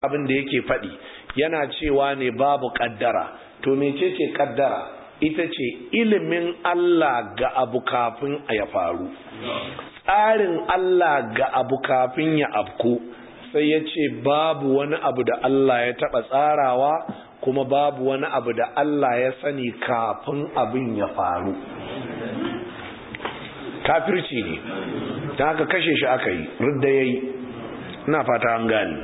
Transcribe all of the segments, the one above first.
abin da yake faɗi yana cewa ne babu ƙaddara to mecece ƙaddara ita ce ilimin Allah ga abu kafin ya faru tsarin Allah ga abu kafin ya afku sai ya ce babu wani abu da Allah ya taɓa tsarawa kuma babu wani abu da Allah ya sani kafin abin ya faru kafirci ne ta haka kashe shi aka yi rudda ya yi ina fata an gani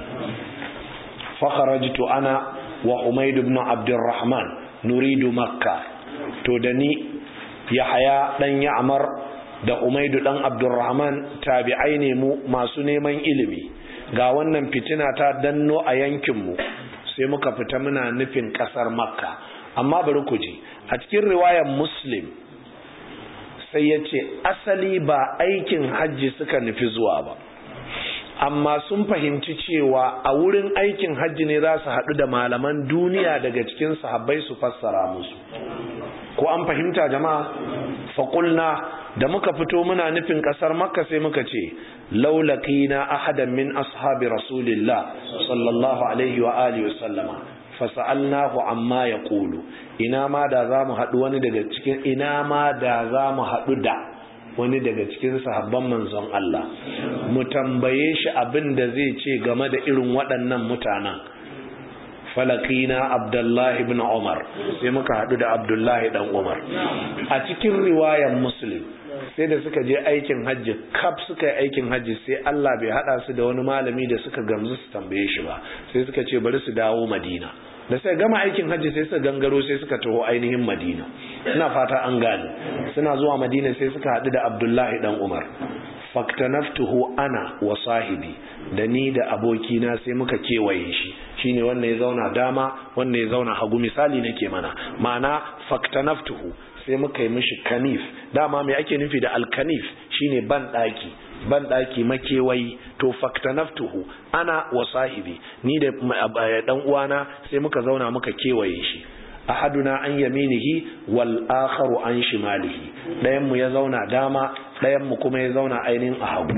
fakharajtu ana wa umaid ibn abdurrahman nuridu makka to da ni yahaya dan ya'mar da umaid dan abdurrahman tabi'ai ne mu masu neman ilimi ga wannan fitina ta danno a yankin mu sai muka fita muna nufin kasar makka amma bari ku ji a cikin riwayar muslim sai ya ce asali ba aikin hajji suka nufi zuwa ba amma sun fahimci cewa a wurin aikin hajji ne za su haɗu da malaman duniya daga cikin sahabbai su fassara musu ko an fahimta jama'a faƙulna da muka fito muna nufin ƙasar makka sai muka ce laulakina ahadan min ashabi rasulillah sallallahu alaihi wa alihi wa sallama fasa'alnahu amma ya ƙulu ina ma da za mu haɗu wani daga cikin ina ma da za mu haɗu da wani daga cikin sahabban manzon Allah mu tambaye shi abin da zai ce game da irin waɗannan mutanen falakina abdullahi ibn umar sai muka haɗu da abdullahi dan umar a cikin riwayar muslim sai da suka je aikin hajji kaf suka yi aikin hajji sai Allah bai haɗa su da wani malami da suka gamsu su tambaye shi ba sai suka ce bari su dawo madina da sai gama aikin hajji sai suka gangaro sai suka taho ainihin madina ina fata an gane suna zuwa madina sai suka haɗu da abdullahi dan umar faktanaftuhu ana wa sahibi da ni da abokina sai muka kewaye shi shine wanda ya zauna dama wanda ya zauna hagu misali nake mana ma'ana faktanaftuhu sai muka yi mishi kanif dama mai ake nufi da alkanif shine ban daki ban daki makewayi to faktanaftuhu ana wa sahibi ni da dan uwana sai muka zauna muka kewaye shi ahaduna an yaminihi wal akharu an shimalihi dayan mu ya zauna dama dayan mu kuma ya zauna ainihin a hagu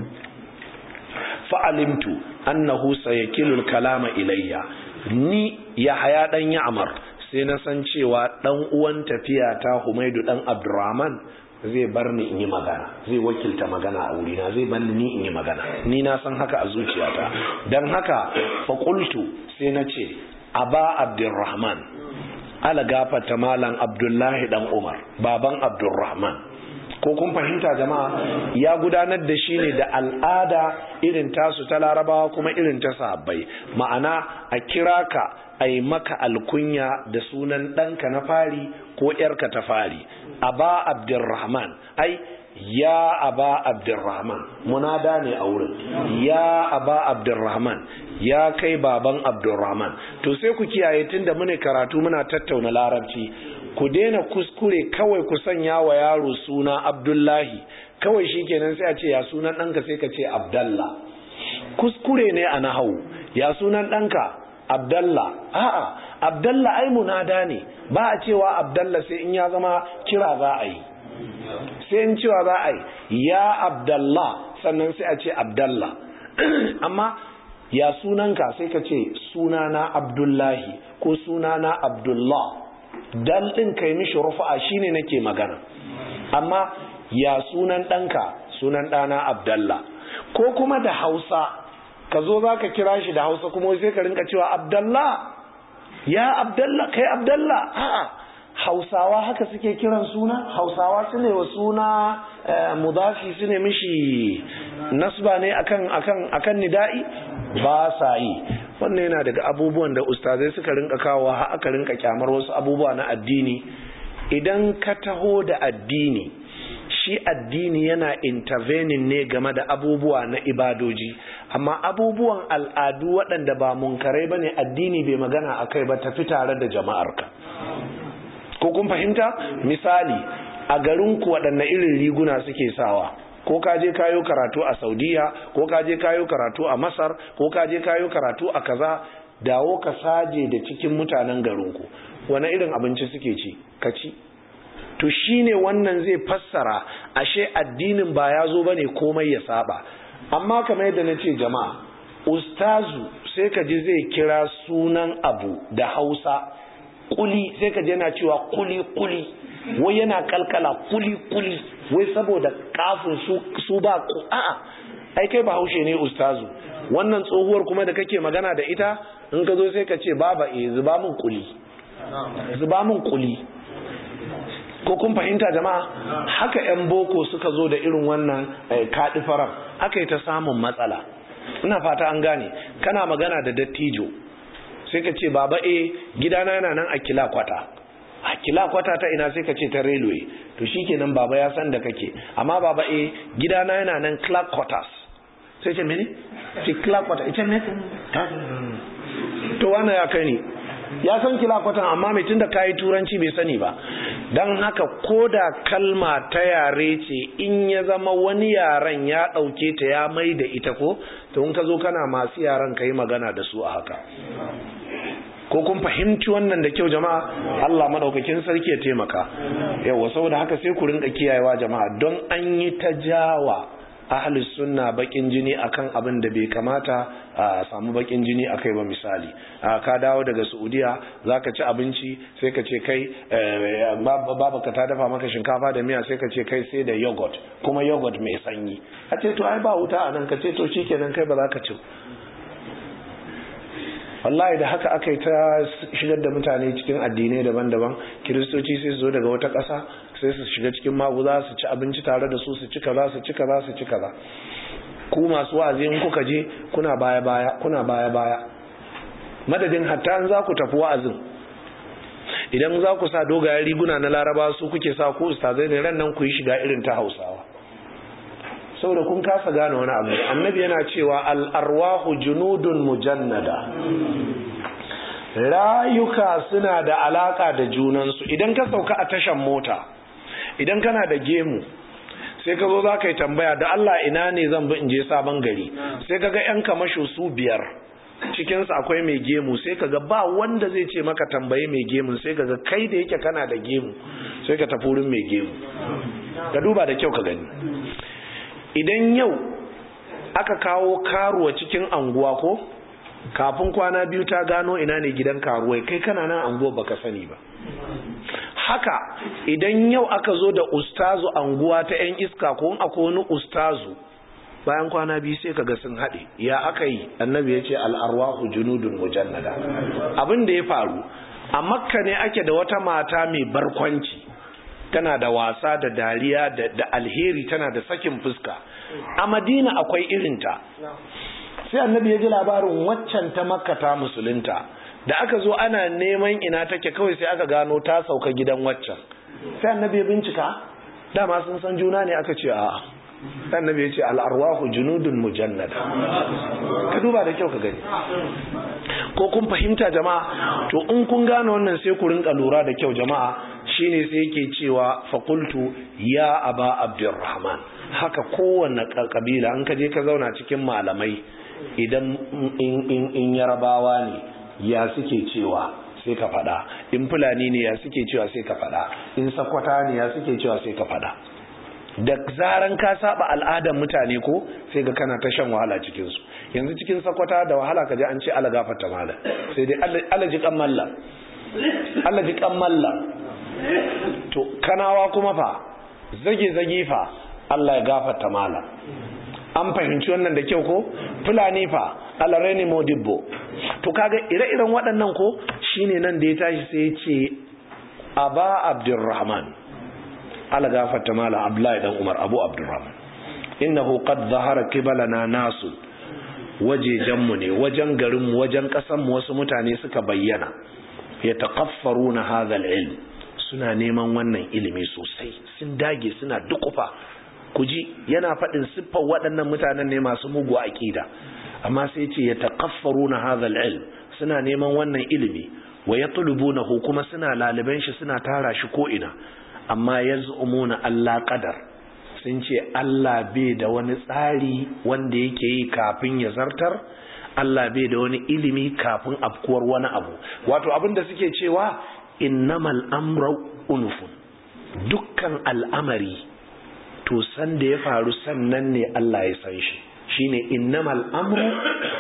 fa'alimtu annahu sayakilu kalama ilayya ni ya haya dan ya'mar sai na san cewa dan uwan tafiya ta Humaidu dan Abdurrahman zai bar ni in yi magana zai wakilta magana a wurina zai bar ni in yi magana ni na san haka a zuciyata dan haka fa qultu sai na ce aba Abdurrahman ala gafata malam Abdullahi dan Umar baban Abdurrahman ko kun fahimta jama'a ya gudanar da shi ne da al'ada irin tasu ta larabawa kuma irin ta sahabbai ma'ana a kira ka a yi maka alkunya da sunan ɗanka na fari ko ‘yarka ta fari aba abdurrahman ai ya aba abdurrahman munada ne a wurin ya aba abdurrahman ya kai baban abdurrahman to sai ku kiyaye tunda mune karatu muna tattauna larabci ku daina kuskure kawai ku sanya wa yaro suna abdullahi kawai shikenan sai a ce ya sunan ɗanka sai ka ce abdallah kuskure ne a nahawu ya sunan ɗanka abdallah a'a abdallah ai munada ne ba a cewa abdallah sai in ya zama kira za a yi sai in cewa za a yi ya abdallah sannan sai a ce abdallah amma ya sunanka sai ka ce sunana abdullahi ko sunana abdullah dal ɗin kai mishi rufa'a shine nake magana amma ya sunan ɗanka sunan ɗana abdallah ko kuma da hausa ka zo za ka kira shi da hausa kuma sai ka rinka cewa abdallah ya abdallah kai abdallah a'a hausawa haka suke kiran suna hausawa su ne wa suna mudafi su ne mishi nasba ne akan akan akan nida'i ba sa yi wannan yana daga abubuwan da ustazai suka rinka kawo har aka rinka kyamar wasu abubuwa na addini idan ka taho da addini shi addini yana intervening ne game da abubuwa na ibadoji amma abubuwan al'adu waɗanda ba munkarai ba ne addini bai magana a kai ba tafi tare da jama'arka ko kun fahimta misali a garinku waɗanne irin riguna suke sawa ko ka je kayo karatu a saudiya ko ka je kayo karatu a masar ko ka je kayo karatu a kaza dawo ka saje da cikin mutanen garinku wane irin abinci suke ci ka ci to shine wannan zai fassara ashe addinin ba ya zo bane komai ya saba amma kamar yadda na ce jama'a ustazu sai ka ji zai kira sunan abu da hausa kuli sai ka ji yana cewa kuli kuli wai yana kalkala kuli kuli wai saboda kafin su, su ba ku a'a ai kai ba haushe ne ustazu wannan tsohuwar kuma da kake magana da ita in ka zo sai ka ce baba e zuba min kuli zuba min kuli ko kun fahimta jama'a haka 'yan boko suka zo da irin wannan kaɗi farar aka yi ta samun matsala ina fata an gane kana magana da dattijo sai ka ce baba e gidana yana nan a kila kwata a kila kwata ta ina sai ka ce ta railway to shikenan baba ya san da kake amma baba e gidana yana nan clark quarters sai ce mene ce clark quarters ita ne to wannan ya kai ni ya san kila kwatan amma mai tunda kayi turanci bai sani ba don haka ko da kalma ta yare ce in ya zama wani yaren ya ɗauke ta ya mai da ita ko to in ka zo kana masu yaren ka yi magana da su a haka ko kun fahimci wannan da kyau jama'a Allah madaukakin sarki ya taimaka yawa saboda haka sai ku rinka kiyayewa jama'a don an yi ta jawa ahlus sunna bakin jini akan abin da bai kamata a samu bakin jini akai ba misali ka dawo daga Saudiya zaka ci abinci sai ka ce kai babaka ta dafa maka shinkafa da miya sai ka ce kai sai da yogurt kuma yogurt mai sanyi a ce to ai ba wuta a nan ka ce to shikenan kai ba za ka ci wallahi da haka aka yi ta shigar da mutane cikin addinai daban-daban kiristoci sai su zo daga wata ƙasa sai su shiga cikin maguza su ci abinci tare da su su ci kaza su ci kaza su ci kaza ku masu wa'azi in kuka je kuna baya baya kuna baya baya madadin hatta in za ku tafi wa'azin idan za ku sa dogayen riguna na laraba su kuke sa ku ustazai ne ran nan ku yi shiga irin ta hausawa saboda kun kasa gane wani abu annabi yana cewa al'arwahu junudun mujannada rayuka suna da alaka da junansu idan ka sauka a tashan mota idan kana da gemu sai ka zo za ka yi tambaya da Allah ina ne zan bi in je sabon gari sai ka ga 'yan kamasho su biyar cikinsu akwai mai gemu sai ka ga ba wanda zai ce maka tambaye mai gemu sai ka ga kai da yake kana da gemu sai ka tafi wurin mai gemu ka duba da kyau ka gani idan yau aka kawo karuwa cikin anguwa ko kafin kwana biyu ta gano ina ne gidan karuwai kai kana nan anguwa baka sani ba haka idan yau aka zo da ustazu anguwa ta yan iska ko akwai wani ustazu bayan kwana biyu sai kaga sun haɗe ya aka yi annabi ya ce al'arwahu junudun mujannada abin da ya faru a makka ne ake da wata mata mai barkwanci tana da wasa da dariya da alheri tana da sakin fuska a madina akwai irinta sai annabi ya ji labarin waccan ta makka ta musulunta da aka zo ana neman ina take kawai sai aka gano ta sauka gidan waccan sai annabi ya bincika dama sun san juna ne aka ce a sai annabi ya ce al'arwahu junudun mujannada ka duba da kyau ka gani ko kun fahimta jama'a to in kun gane wannan sai ku rinka lura da kyau jama'a shine sai yake cewa fakultu ya aba abdurrahman haka kowanne kabila in ka je ka zauna cikin malamai idan in yarabawa ne ya suke cewa sai ka fada in fulani ne ya suke cewa sai ka fada in sakwata ne ya suke cewa sai ka fada da zaran ka saba al'adar mutane ko sai ga kana ta shan wahala cikin su yanzu cikin sakwata da wahala ka ji an ce ala gafarta mala sai dai ala ji kan mallam ala ji kan mallam to kanawa kuma fa zage zage fa Allah ya gafarta mala an fahimci wannan da kyau ko fulani fa alareni modibbo to kaga ire-iren waɗannan ko shine nan da ya tashi sai ya ce aba abdurrahman ala gafarta mala abdullahi dan umar abu abdurrahman innahu qad zahara qibalana nasu wajejenmu ne wajen garinmu wajen ƙasanmu wasu mutane suka bayyana ya taƙaffaruna hadha ilm suna neman wannan ilimi sosai sun dage suna dukufa ku ji yana faɗin siffar waɗannan mutanen ne masu mugu aƙida amma sai ce ya taƙaffaru na hazal ilm suna neman wannan ilimi wa ya na kuma suna laliban shi suna tara shi ko'ina amma ya na Allah ƙadar sun ce Allah bai da wani tsari wanda yake yi kafin ya zartar Allah bai da wani ilimi kafin afkuwar wani abu wato abin da suke cewa innamal amra unufun dukkan al'amari to san da ya faru sannan ne Allah ya san shi shine innamal amru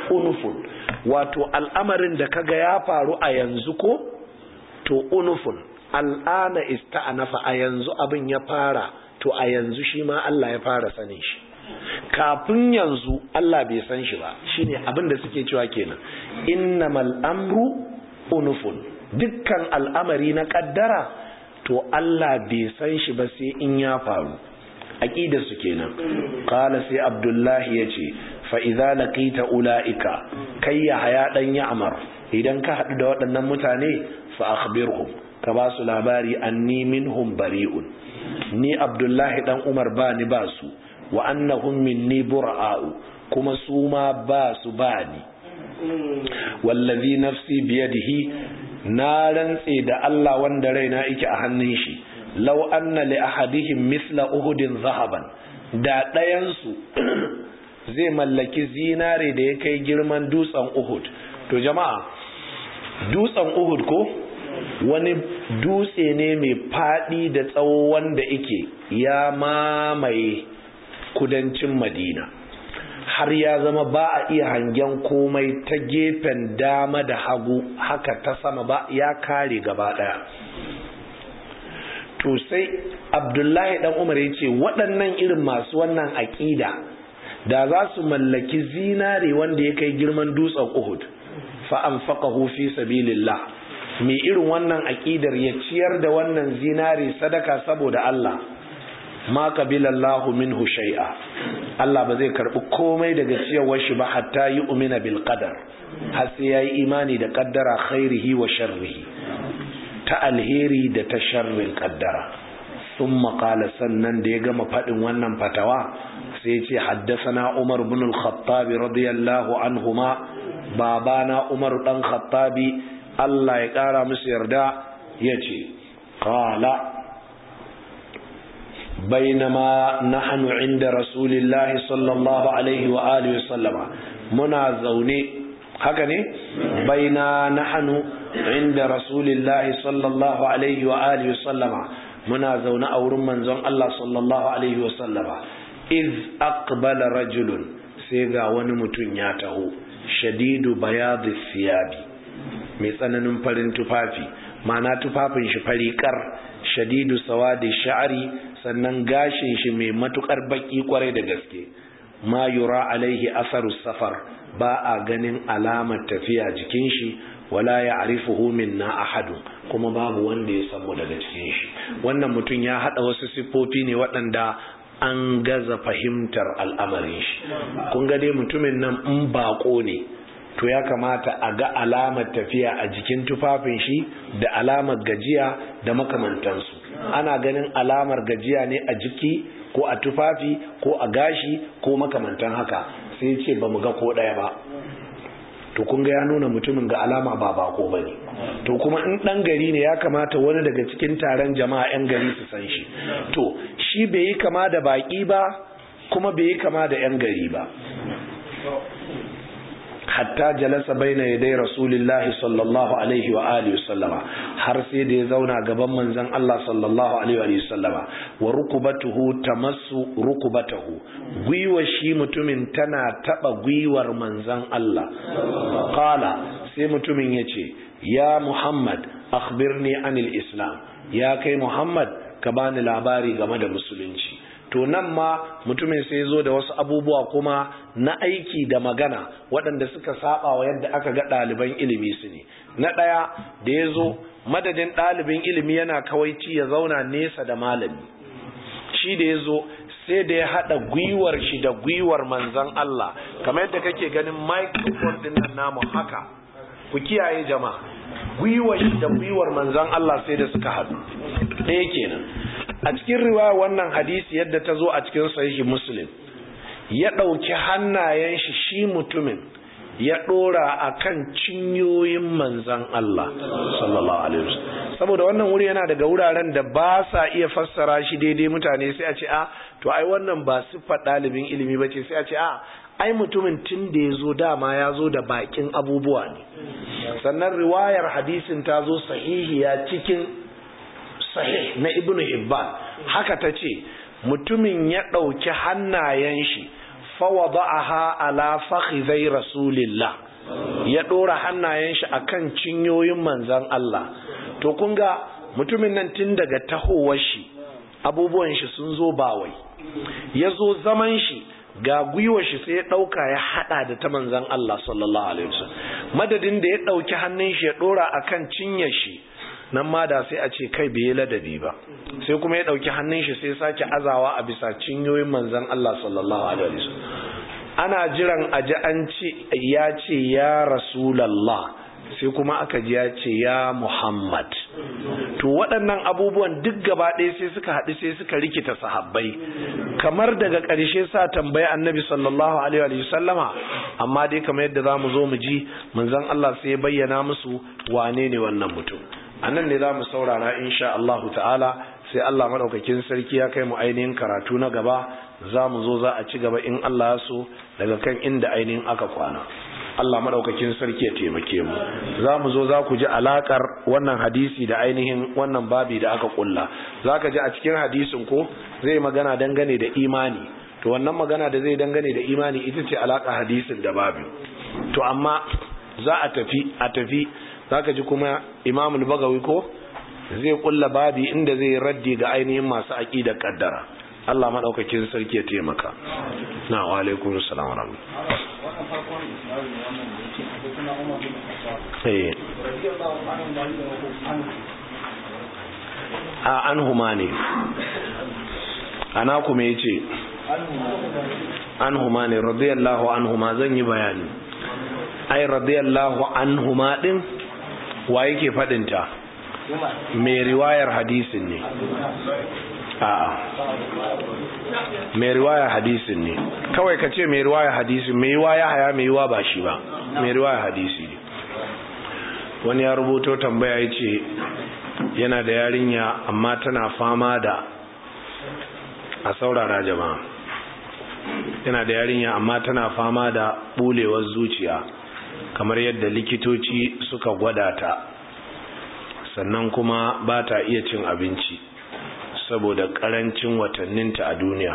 unufun wato al'amarin da kaga ya faru a yanzu ko to unufun al'ana ista'anafa a yanzu abin ya fara to a yanzu shi ma Allah ya fara sanin shi kafin yanzu Allah bai san shi ba shine abin da suke cewa kenan innamal amru unufun dukkan al'amari na kaddara to Allah bai san shi ba sai in ya faru aqidar su kenan qala sai abdullahi yace fa idza laqita ulaika kai ya haya dan ya'mar idan ka hadu da waɗannan mutane fa akhbirhum ka ba su labari anni minhum bari'un ni abdullahi dan umar ba ni ba su wa annahum minni bura'u kuma su ma ba su ba ni wallazi nafsi biyadihi na rantse da Allah wanda raina yake a hannun shi law anna li ahadihim misla uhudin zahaban da ɗayan su zai mallaki zinare da ya kai girman dutsen uhud to jama'a dutsen uhud ko wani dutse ne mai faɗi da tsawo wanda ike ya mamaye kudancin madina har ya zama ba a iya hangen komai ta gefen dama da hagu haka ta sama ba ya kare gaba ɗaya to sai abdullahi dan umar ya ce waɗannan irin masu wannan aƙida da za su mallaki zinare wanda ya kai girman dutsen uhud fa'an faƙahu fi sabilillah mai irin wannan aƙidar ya ciyar da wannan zinari sadaka saboda Allah ma qabilallahu minhu shay'a Allah ba zai karbi komai daga ciyarwar shi ba hatta yi umina bil qadar har sai yayi imani da qaddara khairihi wa sharrihi ta alheri da ta sharrin qaddara thumma qala sannan da ya gama fadin wannan fatawa sai ya ce haddathana Umar ibn al-Khattab radiyallahu anhuma babana Umar dan Khattabi Allah ya ƙara musu yarda ya ce, Ƙala, bainama nahnu inda Rasulillahi sallallahu Alaihi wa Alihi sallama muna zaune, haka ne? Baina nahnu inda Rasulillahi sallallahu Alaihi wa Alihi sallama muna zaune a wurin manzon Allah sallallahu Alaihi wa sallama. Iz aqbala rajulun sai ga wani mutum ya taho, shadidu bayadu siyabi. mai tsananin farin tufafi mana tufafin shi farikar shadidu sawadi sha'ari sannan gashin shi mai matukar baki kwarai da gaske ma yura alaihi asaru safar ba a ganin alamar tafiya jikin shi wala ya arifuhu minna ahadu kuma babu wanda ya samu daga cikin shi wannan mutum ya hada wasu siffofi ne waɗanda an gaza fahimtar al'amarin shi kun ga dai mutumin nan in bako ne to ya kamata a ga alamar tafiya a jikin tufafin shi da alamar gajiya da makamantansu ana ganin alamar gajiya ne a jiki ko a tufafi ko a gashi ko makamantan haka sai ce ba mu ga ko ɗaya ba to kun ga ya nuna mutumin ga alama ba bako ba ne to kuma in ɗan gari ne ya kamata wani daga cikin taron jama'a 'yan gari su san shi to shi bai yi kama da baƙi ba kuma bai yi kama da 'yan gari ba hatta jalasa baina yadai rasulillahi sallallahu alaihi wa alihi sallama har sai da ya zauna gaban manzon Allah sallallahu alaihi wa sallama wa rukubatuhu tamassu rukubatahu gwiwa shi mutumin tana taba gwiwar manzon Allah qala sai mutumin yace ya Muhammad akhbirni anil islam ya kai Muhammad ka bani labari game da musulunci to nan ma mutumin sai zo da wasu abubuwa kuma na aiki da magana waɗanda suka saba wa yadda aka ga ɗaliban ilimi su ne na ɗaya da ya zo madadin ɗalibin ilimi yana kawaici ya zauna nesa da malami shi da ya zo sai da ya haɗa gwiwar shi da gwiwar manzan Allah kamar yadda kake ganin microphone ɗin nan namu haka ku kiyaye jama'a gwiwar shi da gwiwar manzan Allah sai da suka haɗu ɗaya kenan a cikin riwaya wannan hadisi yadda ta zo a cikin sahihi muslim ya ɗauki hannayen shi shi mutumin ya ɗora a kan cinyoyin manzan Allah sallallahu alaihi wasallam saboda wannan wuri yana daga wuraren da ba sa iya fassara shi daidai mutane sai a ce a to ai wannan ba siffar ɗalibin ilimi ba ce sai a ce a ai mutumin tun da ya zo dama ya zo da bakin abubuwa ne sannan riwayar hadisin ta zo sahihiya cikin sahih na ibnu hibban haka ta ce mutumin ya ɗauki hannayen shi fawada'aha ala fakhidai rasulillah ya dora hannayen shi akan cinyoyin manzon Allah to kun ga mutumin nan tun daga tahowar shi abubuwan shi sun zo bawai ya zo zaman shi ga gwiwar shi sai ya dauka ya hada da ta manzon Allah sallallahu alaihi wasallam madadin da ya dauki hannun shi ya dora akan cinyar shi nan ma da sai a ce kai bai yi ladabi ba sai kuma ya dauki hannun shi sai sake azawa a bisa cinyoyin manzon Allah sallallahu alaihi wasallam ana jiran aji an ce ya ce ya rasulullah sai kuma aka ji ya ce ya muhammad to waɗannan abubuwan duk gaba ɗaya sai suka haɗu sai suka rikita sahabbai kamar daga ƙarshe sa tambayi annabi sallallahu alaihi wa sallama amma dai kamar yadda za mu zo mu ji manzon Allah sai ya bayyana musu wane ne wannan mutum a nan ne za mu saurara insha Allahu ta'ala sai Allah maɗaukakin sarki ya kai mu ainihin karatu na gaba za mu zo za a ci gaba in Allah ya so daga kan inda ainihin aka kwana Allah maɗaukakin sarki ya taimake mu za mu zo za ku ji alakar wannan hadisi da ainihin wannan babi da aka kulla za ka ji a cikin hadisin ko zai magana dangane da imani to wannan magana da zai dangane da imani ita ce alaka hadisin da babi to amma za a tafi a tafi zaka ji kuma Imam al-Bagawi ko zai kulla babi inda zai raddi ga ainihin masu aqidar kaddara Allah madaukakin sarki ya taimaka na wa alaikum assalam wa rahmatullahi a an huma ne ana kuma yace an huma ne radiyallahu anhuma zan yi bayani ai radiyallahu anhuma din wa yake fadinta mai riwayar hadisin ne a'a mai riwayar hadisin ne kawai ka ce mai riwayar hadisin mai yiwa ya haya mai yiwa ba shi ba mai riwayar hadisi ne wani ya rubuto tambaya ya ce yana da yarinya amma tana fama da a saurara jama'a yana da yarinya amma tana fama da bulewar zuciya kamar yadda likitoci suka gwada ta sannan kuma ba ta iya cin abinci saboda karancin watanninta a duniya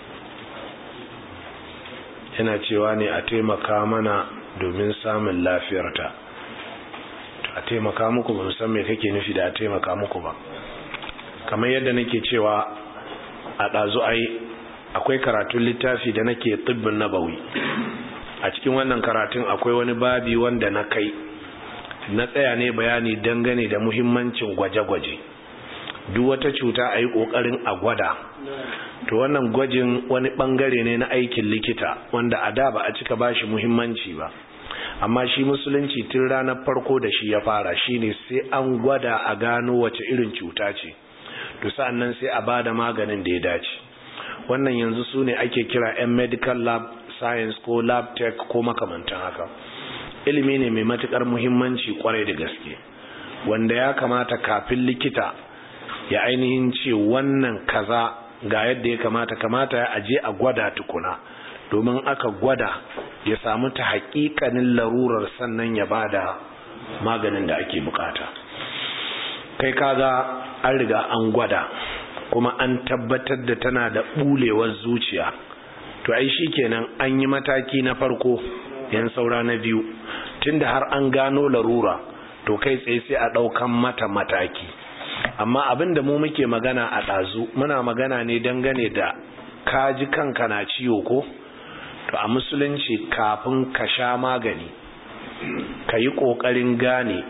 yana cewa ne a taimaka mana domin samun lafiyarta a taimaka muku ba san me kake nufi da a taimaka muku ba kamar yadda nake cewa a ɗazu ai akwai karatun littafi da nake tsibbin nabawi a cikin wannan karatun akwai wani babi wanda na kai na tsaya ne bayani dangane da muhimmancin gwaje-gwaje duk wata cuta a yi ƙoƙarin a gwada to wannan gwajin wani ɓangare ne na aikin likita wanda a da ba a cika ba shi muhimmanci ba amma shi musulunci tun ranar farko da shi ya fara shine sai an gwada a gano wace irin cuta ce to sa'an nan sai a ba da maganin da ya dace wannan yanzu su ne ake kira 'yan medical lab science ko lab tech ko makamantan haka ilimi ne mai matukar muhimmanci kwarai da gaske wanda ya kamata kafin likita ya ainihin ce wannan kaza ga yadda ya kamata kamata ya aje a gwada tukuna domin aka gwada ya samu ta hakikanin larurar sannan ya bada maganin da ake bukata kai kaga an riga an gwada kuma an tabbatar da tana da bulewar zuciya to ai shikenan an yi mataki na farko yan saura na biyu tunda har an gano larura to kai tsaye sai a ɗaukan mata mataki amma abin da mu muke magana a ɗazu muna magana ne dangane da kaji kanka na ciwo ko to a musulunci kafin ka sha magani ka yi ƙoƙarin gane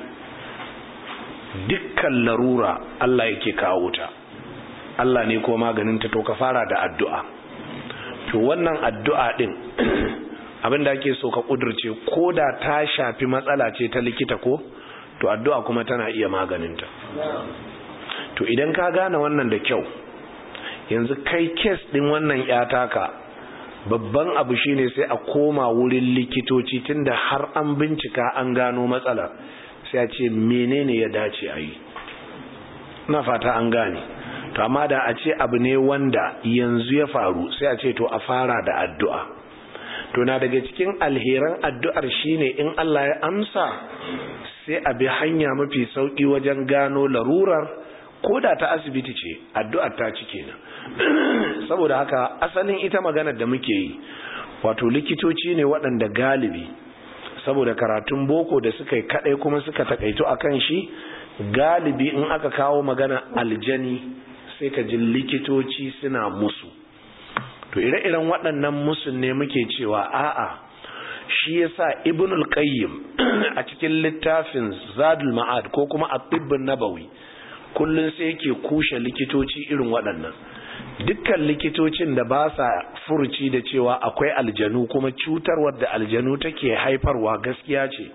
dukkan larura Allah yake kawo ta Allah ne ko maganinta to ka fara da addu'a to wannan addu'a din abin da ake so ka kudurce ko da ta shafi matsala ce ta likita ko to addu'a kuma tana iya maganinta to idan ka gane wannan da kyau yanzu kai kes din wannan yataka babban abu shine sai a koma wurin likitoci tunda har an bincika an gano matsalar sai a ce menene ya dace a yi na fata an gane to amma da a ce abu ne wanda yanzu ya faru sai a ce to a fara da addu'a to na daga cikin alheran addu'ar shine in Allah ya amsa sai a bi hanya mafi sauki wajen gano larurar ko da ta asibiti ce addu'ar ta ci kenan saboda haka asalin ita maganar da muke yi wato likitoci ne waɗanda galibi saboda karatun boko da suka yi kaɗai kuma suka takaito a kan shi galibi in aka kawo magana aljani sai ka ji likitoci suna musu to ire-iren waɗannan musun ne muke cewa a'a shi yasa ibnul qayyim a cikin littafin zadul ma'ad ko kuma at-tibbun nabawi kullun sai yake kushe likitoci irin waɗannan dukkan likitocin da ba sa furuci da cewa akwai aljanu kuma cutarwar da aljanu take haifarwa gaskiya ce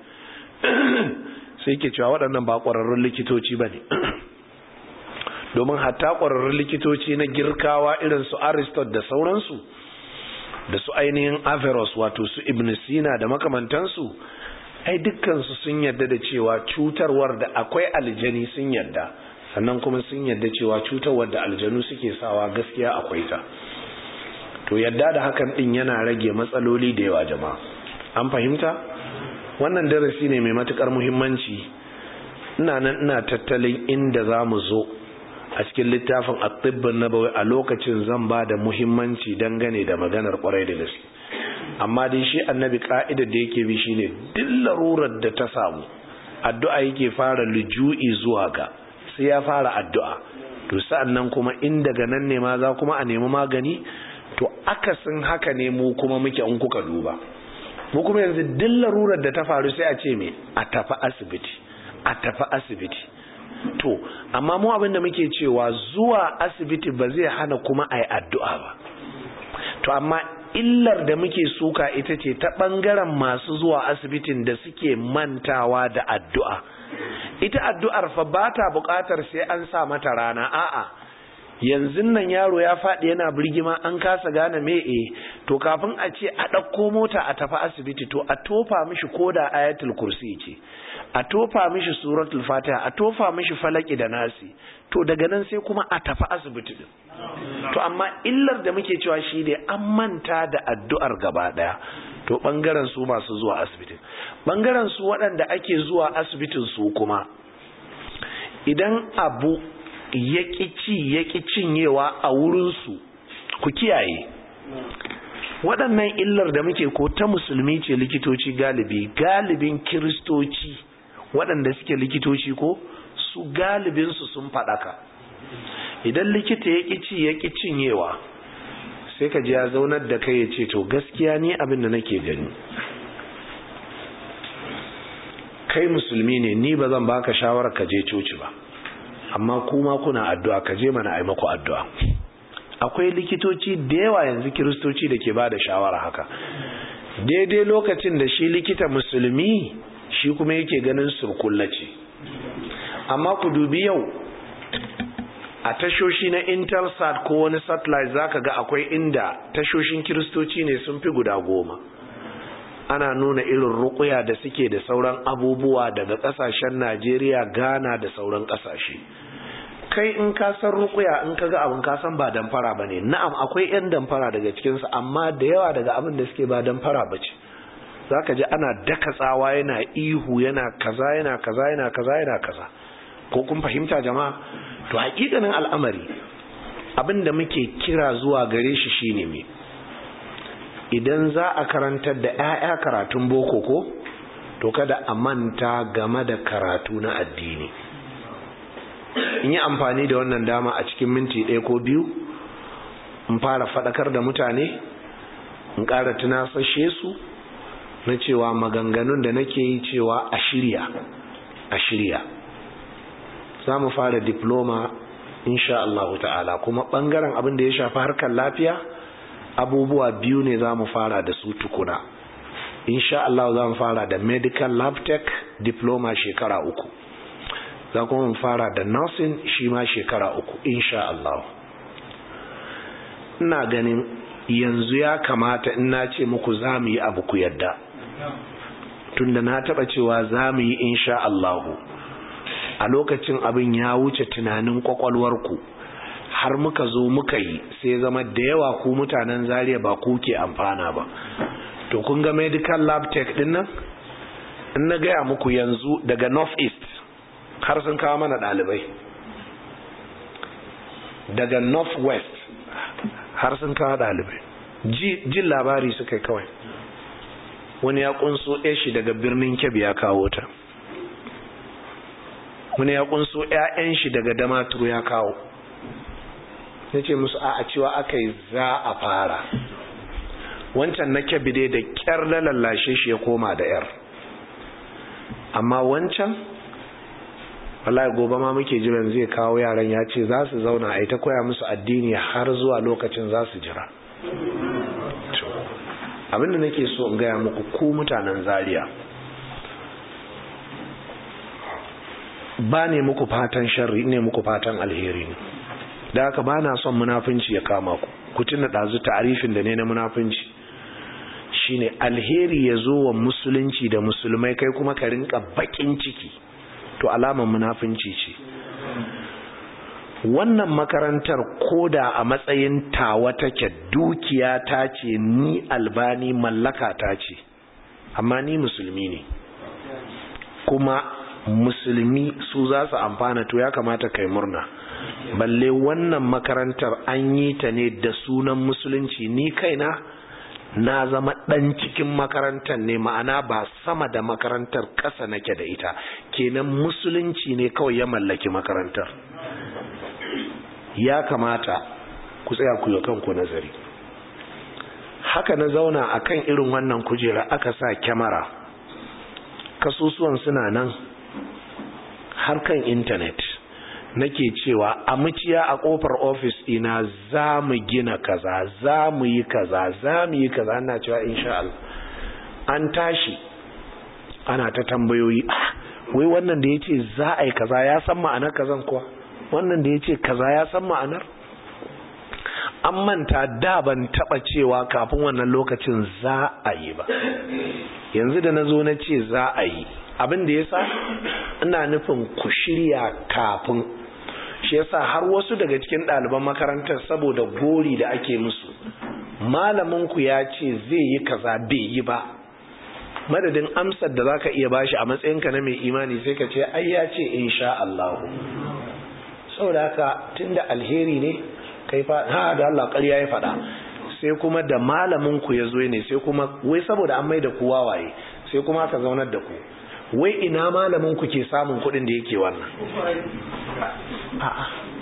sai ke cewa waɗannan ba ƙwararrun likitoci ba ne domin hatta ƙwararrun likitoci na girkawa irin su aristot da sauransu da su ainihin averroes wato su ibn sina da makamantansu ai dukkansu sun yarda da cewa cutarwar da akwai aljani sun yarda sannan kuma sun yarda cewa cutarwar da aljanu suke sawa gaskiya akwai ta to yadda da hakan din yana rage matsaloli da yawa jama'a an fahimta wannan darasi ne mai matukar muhimmanci ina nan ina tattalin inda za mu zo a cikin littafin at-tibbun nabawi a lokacin zan ba da muhimmanci dangane da maganar kwarai da gaske amma dai shi annabi ka'idar da yake bi shine duk larurar da ta samu addu'a yake fara luju'i zuwa ga sai ya fara addu'a to sa'an nan kuma in daga nan ne ma za kuma a nemi magani to akasin haka ne mu kuma muke in kuka duba mu kuma yanzu duk larurar da ta faru sai a ce me a tafi asibiti a tafi asibiti to amma mu abin da muke cewa zuwa asibiti ba zai hana kuma a yi addu'a ba to amma illar da muke suka ita ce ta ɓangaren masu zuwa asibitin da suke mantawa da addu'a ita addu'ar fa ba ta buƙatar sai an sa mata rana a'a yanzu nan yaro ya faɗi yana birgima an kasa gane me e to kafin a ce a ɗauko mota a tafi asibiti to a tofa mishi koda ayatul kursi ce a tofa mishi suratul fatiha a tofa mishi falaki da nasi to daga nan sai kuma a tafi asibiti din to amma illar da muke cewa shi ne an manta da addu'ar gaba daya to bangaren su masu zuwa asibitin bangaren su waɗanda ake zuwa asibitin su kuma idan abu ya ci ya cinyewa a wurinsu ku kiyaye waɗannan illar da muke ko ta musulmi ce likitoci galibi galibin kiristoci waɗanda suke likitoci ko su galibinsu sun faɗaka idan likita ya ci ya cinyewa sai ka ji ya zaunar da kai ya ce to gaskiya ni abin da nake gani kai musulmi ne ni ba zan baka shawarar ka je coci ba amma kuma kuna addu'a ka je mana ai maku addu'a akwai likitoci da yawa yanzu kiristoci da ke ba da shawara haka daidai lokacin da shi likita musulmi shi kuma yake ganin surkullace amma ku dubi yau a tashoshi na intelsat ko wani satellite zaka ga akwai inda tashoshin kiristoci ne sun fi guda goma ana nuna irin rukuya da suke da sauran abubuwa daga kasashen najeriya ghana da sauran kasashe kai in ka san rukuya in ka ga abin ka san ba damfara ba ne na'am akwai 'yan damfara daga cikinsu amma da yawa daga abin da suke ba damfara ba ce za ka ji ana daka tsawa yana ihu yana kaza yana kaza yana kaza yana kaza ko kun fahimta jama'a to hakikanin al'amari abin da muke kira zuwa gare shi shine me idan za a karantar da 'ya'ya karatun boko ko to kada a manta game da karatu na addini in yi amfani da wannan dama a cikin minti ɗaya ko biyu in fara faɗakar da mutane in ƙara tunasashe su na cewa maganganun da nake yi cewa a shirya a shirya za mu fara diploma insha Allah ta'ala kuma ɓangaren abin da ya shafi harkar lafiya abubuwa biyu ne za mu fara da su tukuna insha Allah za mu fara da medical lab tech diploma shekara uku za kuma mu fara da nursing shi ma shekara uku insha Allah ina ganin yanzu ya kamata in na ce muku za mu yi abu ku yadda tunda na taba cewa za mu yi insha Allah a lokacin abin ya wuce tunanin kwakwalwarku har muka zo muka yi sai zama da yawa ku mutanen zariya ba ku ke amfana ba to kun ga medical lab tech din nan in na gaya muku yanzu daga north east har sun kawo mana ɗalibai daga north west har sun kawo ɗalibai jin labari suka yi kawai wani ya kunso shi daga birnin kebbi ya kawo ta wani ya kunso 'ya'yan shi daga damaturu ya kawo ya ce musu a cewa aka yi za a fara wancan na kebbi dai da kyar lalallashe shi ya koma da yar amma wancan wallahi gobe ma muke jiran zai kawo yaran ya ce za su zauna a yi ta koya musu addini har zuwa lokacin za su jira abinda nake so in gaya muku ku mutanen zaria ba ne muku fatan sharri ne muku fatan alheri ne da haka ba na son munafunci ya kama ku ku tuna ɗazu ta'arifin da ne na munafunci shine alheri ya zo wa musulunci da musulmai kai kuma ka rinka bakin ciki to alamar munafunci ce wannan makarantar koda a matsayin tawa take dukiya ta ce ni albani mallaka ta ce amma ni musulmi ne kuma musulmi su za su amfana to ya kamata kai murna balle wannan makarantar an yi ta ne da sunan musulunci ni kaina na zama ɗan cikin makarantar ne ma'ana ba sama da makarantar ƙasa nake da ita kenan musulunci ne kawai ya mallaki makarantar ya kamata ku tsaya ku yi kanku nazari haka na zauna akan irin wannan kujera aka sa kyamara kasusuwan suna nan har kan intanet nake cewa a muciya a kofar ofis ina za mu gina kaza za mu yi kaza za mu yi kaza ana cewa insha Allah an tashi ana ta tambayoyi wai wannan da ya ce za a yi kaza ya san ma'anar kazan kuwa wannan da ya ce kaza ya san ma'anar an manta da ban taba cewa kafin wannan lokacin za a yi ba yanzu da na zo na ce za a yi abin da ya sa ina nufin ku shirya kafin shi yasa har wasu daga cikin ɗaliban makarantar saboda gori da ake musu malaminku ya ce zai yi kaza bai yi ba madadin amsar da zaka iya bashi a matsayinka na mai imani sai ka ce ai ya ce insha Allah saboda haka tunda alheri ne kai fa ha da Allah ƙarya ya faɗa sai kuma da malamin ku ya zo ne sai kuma wai saboda an mai da ku wawaye sai kuma aka zaunar da ku wai ina malamin ku ke samun kuɗin da yake wannan a'a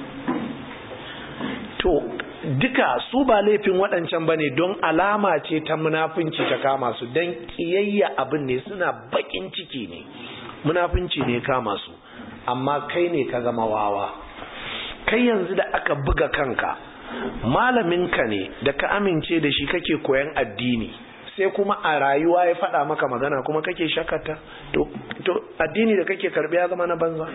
to duka su ba laifin waɗancan ba ne don alama ce ta munafunci ta kama su don ƙiyayya abin ne suna baƙin ciki ne munafunci ne kama su amma kai ne ka zama wawa kai yanzu da aka buga kanka malaminka ne da ka amince da shi kake koyan addini sai kuma a rayuwa ya faɗa maka magana kuma kake shakata to, to addini da kake karbi ya zama na banza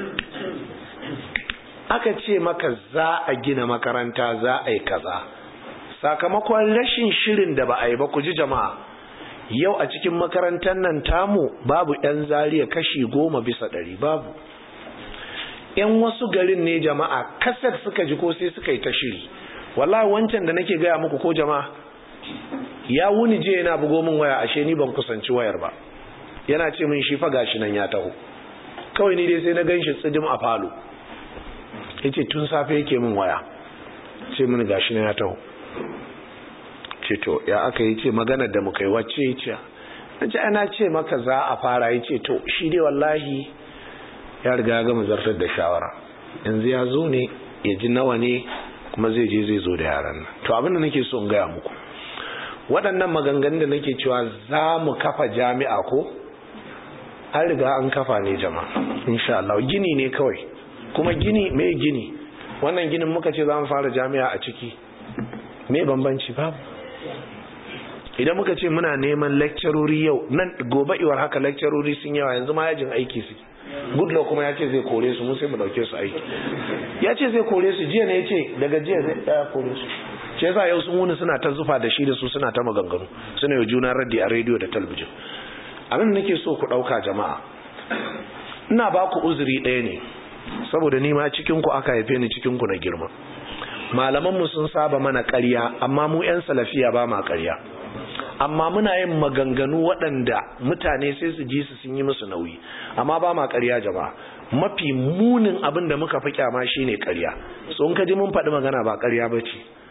aka ce maka za a gina makaranta za a yi kaza sakamakon rashin shirin da ba a yi ba ku ji jama'a yau a cikin makarantar nan tamu babu 'yan zariya kashi goma bisa ɗari babu 'yan wasu garin ne jama'a kasar suka ji ko sai suka yi ta shiri wallahi wancan da nake gaya muku ko jama'a ya wuni je yana bugo min waya ashe ni ban kusanci wayar ba yana ce min shi fa gashi nan ya taho kawai ni dai sai na ganshi tsidim a falo yace tun safe yake min waya ce min gashi nan ya taho ce to ya aka yi ce magana da muka yi wacce ya ce nace ana ce maka za a fara ya ce to shi dai wallahi ya riga ya gama zartar da shawara yanzu ya zo ne ya ji nawa ne kuma zai je zai zo da yaran nan to abinda nake so in gaya muku waɗannan maganganun da nake cewa za mu kafa jami'a ko an riga an kafa ne jama'a insha Allah gini ne kawai kuma gini me gini wannan ginin muka ce za mu fara jami'a a ciki me bambanci babu idan muka ce muna neman lecturori yau nan gobe iwar haka lecturori sun yawa yanzu ma yajin aiki suke goodluck kuma ya ce zai kore su mu sai mu dauke su aiki ya ce zai kore su jiya ne ya ce daga jiya zai daya kore su ce yasa yau sun wuni suna ta zufa da shi da su suna ta maganganu suna yi juna raddi a rediyo da talbijin abin da nake so ku dauka jama'a ina ba ku uzuri ɗaya ne saboda ni ma cikin ku aka haife ni cikin ku na girma malaman mu sun saba mana ƙarya amma mu yan salafiya ba ma ƙarya amma muna yin maganganu waɗanda mutane sai su ji su sun yi musu nauyi amma ba ma ƙarya jama'a mafi munin abin da muka fi kyama shine ƙarya so in ka ji mun faɗi magana ba ƙarya ba ce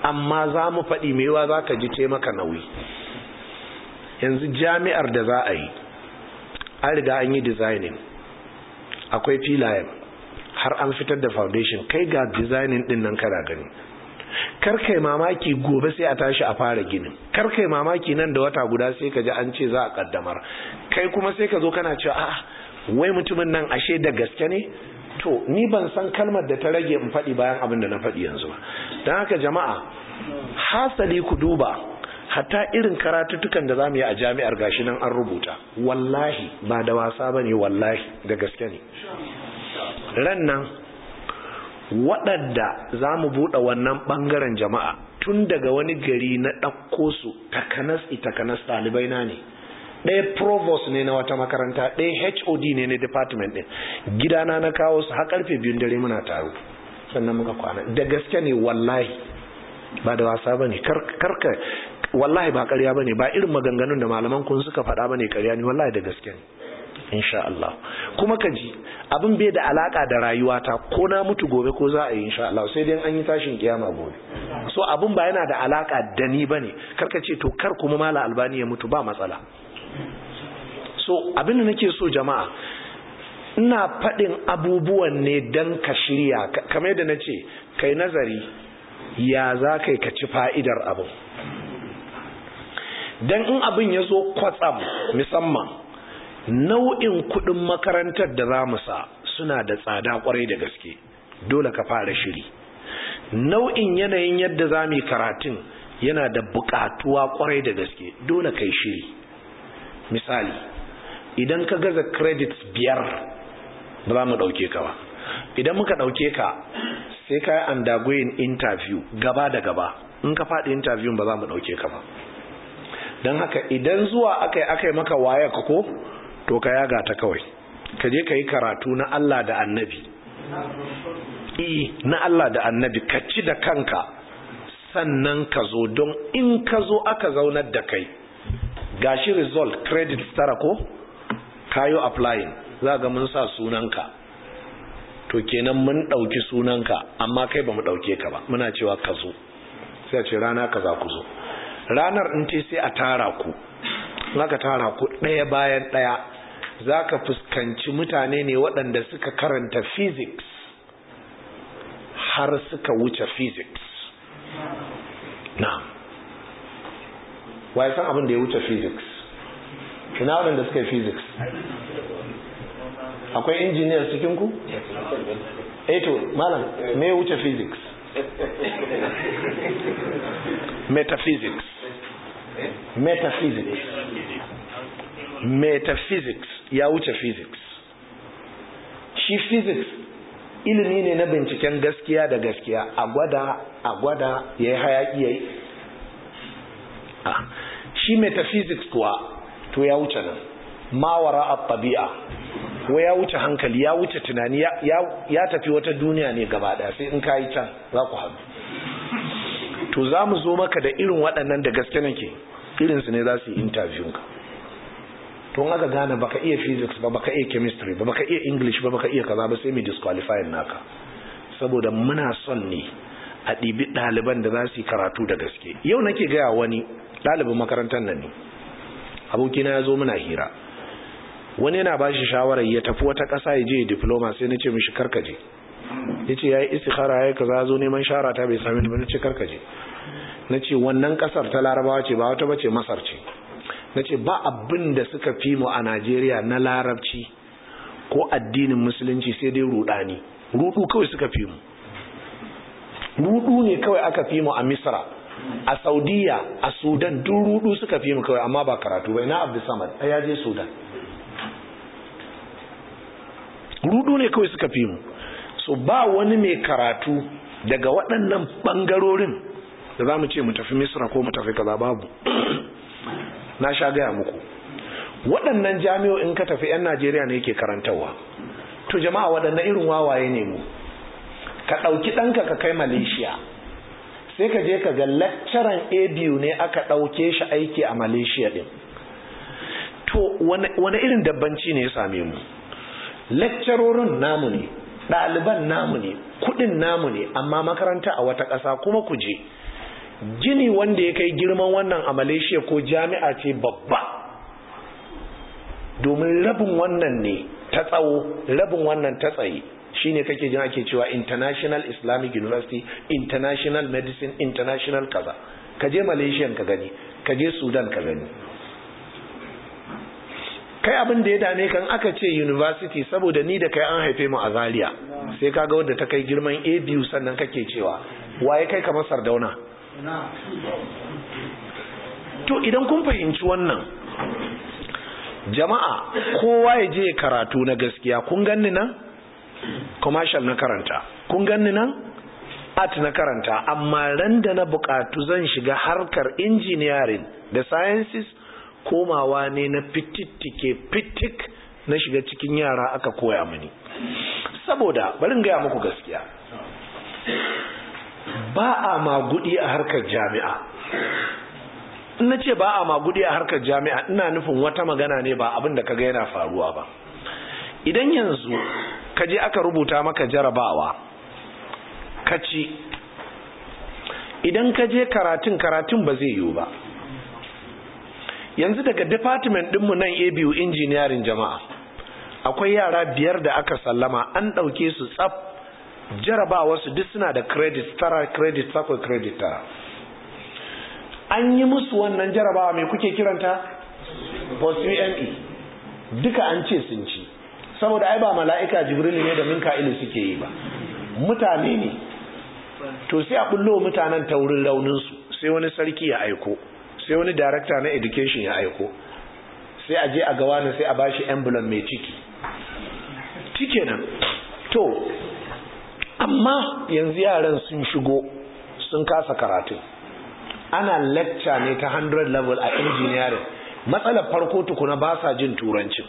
amma za mu faɗi mewa za ka ji taimaka nauyi yanzu jami'ar da za a yi an riga an yi designing akwai filayen har an fitar da foundation kai ga designing din nan kana gani karkai mamaki gobe sai a tashi a fara ginin karkai mamaki nan da wata guda sai ka ji an ce za a kaddamar kai kuma sai ka zo kana cewa a wai mutumin nan ashe da gaske ne to ni ban san kalmar da ta rage in faɗi bayan abin da na faɗi yanzu ba don haka jama'a hasali ku duba hatta irin karatuttukan da za mu yi a jami'ar gashi nan an rubuta wallahi ba da wasa ba ne wallahi da gaske ne ran nan waɗanda za mu buɗe wannan ɓangaren jama'a tun daga wani gari na ɗauko su takanas takanas ɗalibai na ne ɗaya provost ne na wata makaranta ɗaya hod ne na department ɗin gidana na kawo su har karfe biyun dare muna taro sannan muka kwana da gaske ne wallahi ba da wasa ba ne karka wallahi ba ƙarya ba ne ba irin maganganun da malaman kun suka faɗa ba ne ƙarya ne wallahi da gaske ne insha Allah kuma ka ji abin bai da alaka da rayuwata ko na mutu gobe ko za a yi insha Allah sai dai an yi tashin kiyama gobe so abin ba yana da alaka da ni bane karka ce to kar kuma mala albani ya mutu ba matsala so abin da nake so jama'a ina faɗin abubuwan ne dan ka shirya kamar yadda na ce kai nazari ya za kai ka ci fa'idar abin dan in abin ya zo kwatsam musamman nau'in kudin makarantar da za mu sa suna da tsada kwarai da gaske dole ka fara shiri nau'in yanayin yadda za mu yi karatun yana da bukatuwa kwarai da gaske dole kai shiri misali idan ka gaza credits biyar ba za mu dauke ka ba idan muka dauke ka sai ka yi undergoing interview gaba da gaba in ka faɗi interview ba za mu dauke ka ba don haka idan zuwa aka yi aka yi maka waya ka ko to ka yaga ta kawai ka je ka yi karatu na Allah da annabi na Allah da annabi ka ci da kanka sannan ka zo don in ka zo aka zaunar da kai gashi result credit tara ko kayo applying za ga mun sa sunanka to kenan mun ɗauki sunanka amma kai ba mu ɗauke ka ba muna cewa ka zo sai a ce rana ka za ku zo ranar in ce sai a tara ku aka tara ku ɗaya bayan ɗaya za ka fuskanci mutane ne waɗanda suka karanta physics har suka wuce physics na wa san abin da ya wuce physics ina waɗanda suka yi physics akwai engineers cikinku? eto malam me ya wuce physics metaphysics metaphysics metaphysics ya wuce physics shi physics ilimi ne na binciken gaskiya da gaskiya a gwada a gwada ya yi hayaki ya yi shi metaphysics kuwa to ya wuce nan mawara a tabi'a ko ya wuce hankali ya wuce tunani ya tafi wata duniya ne gaba daya sai in ka yi can za ku haɗu to za mu zo maka da irin waɗannan da gaske nake irinsu ne za su yi interview ka tun aka gane baka iya physics ba baka iya chemistry ba baka iya english ba baka iya kaza ba sai mai disqualifying naka saboda muna son ne a ɗibi ɗaliban da za su yi karatu da gaske yau nake gaya wani ɗalibin makarantar nan ne abokina ya zo muna hira wani yana ba shi shawarar ya tafi wata ƙasa ya je diploma sai na ce mishi karkaje ya ce ya yi istikhara ya yi kaza zo neman shara ta bai sami ba na ce karkaje na ce wannan ƙasar ta larabawa ce ba wata bace masar ce na ce ba abin da suka fi mu a najeriya na larabci ko addinin musulunci sai dai rudani rudu kawai suka fi mu rudu ne kawai aka fi mu a misra a saudiya a sudan duk rudu suka fi mu kawai amma ba karatu bai na abdulsamad a ya je sudan rudu ne kawai suka fi mu so ba wani mai karatu daga waɗannan ɓangarorin da za mu ce mu tafi misra ko mu tafi kaza babu na sha gaya muku waɗannan jami'o'in ka tafi 'yan najeriya ne yake karantarwa to jama'a waɗannan irin wawaye ne mu ka ɗauki ɗanka ka kai malaysia sai ka je ka ga lecturer abu ne aka ɗauke shi aiki a malaysia ɗin to wani irin dabbanci ne ya same mu lecturorin namu ne ɗaliban namu ne kuɗin namu ne amma makaranta a wata ƙasa kuma ku je gini wanda ya kai girman wannan a malaysia ko jami'a ce babba domin rabin wannan ne ta tsawo rabin wannan ta tsaye shine kake jin ake cewa international islamic university international medicine international kaza ka je malaysia ka gani ka je sudan ka gani kai abin da ya dame kan aka ce university saboda ni da kai an haife mu a zaria sai kaga wadda ta kai girman a biyu sannan kake cewa waye kai kamar sardauna to idan kun fahimci wannan jama'a kowa ya je karatu na gaskiya kun ganni nan commercial na karanta kun ganni nan art na karanta amma ran da na bukatu zan shiga harkar engineering da sciences komawa ne na fitittike fitik na shiga cikin yara aka koya mini saboda barin gaya muku gaskiya ba a magudi a harkar jami'a na ce ba a magudi a harkar jami'a ina nufin wata magana ne ba abin da kaga yana faruwa ba idan yanzu ka je aka rubuta maka jarabawa ka ci idan ka je karatun karatun ba zai yiwu ba yanzu daga department dinmu nan abu engineering jama'a akwai yara biyar da aka sallama an ɗauke su tsaf jarabawa su duk suna da credit tara credit sakwai credit tara an yi musu wannan jarabawa mai kuke kiranta post UME duka an ce sun ci saboda ai ba mala'ika jibril ne da minka'ilu suke yi ba mutane ne to sai a bullo mutanen ta wurin rauninsu sai wani sarki ya aiko sai wani director na education ya aiko sai a je a gawa na sai a bashi emblem mai ciki cike nan to amma yanzu yaran sun shigo sun kasa karatu ana lecture ne ta 100 level a engineering matsalar farko tukuna ba sa jin turancin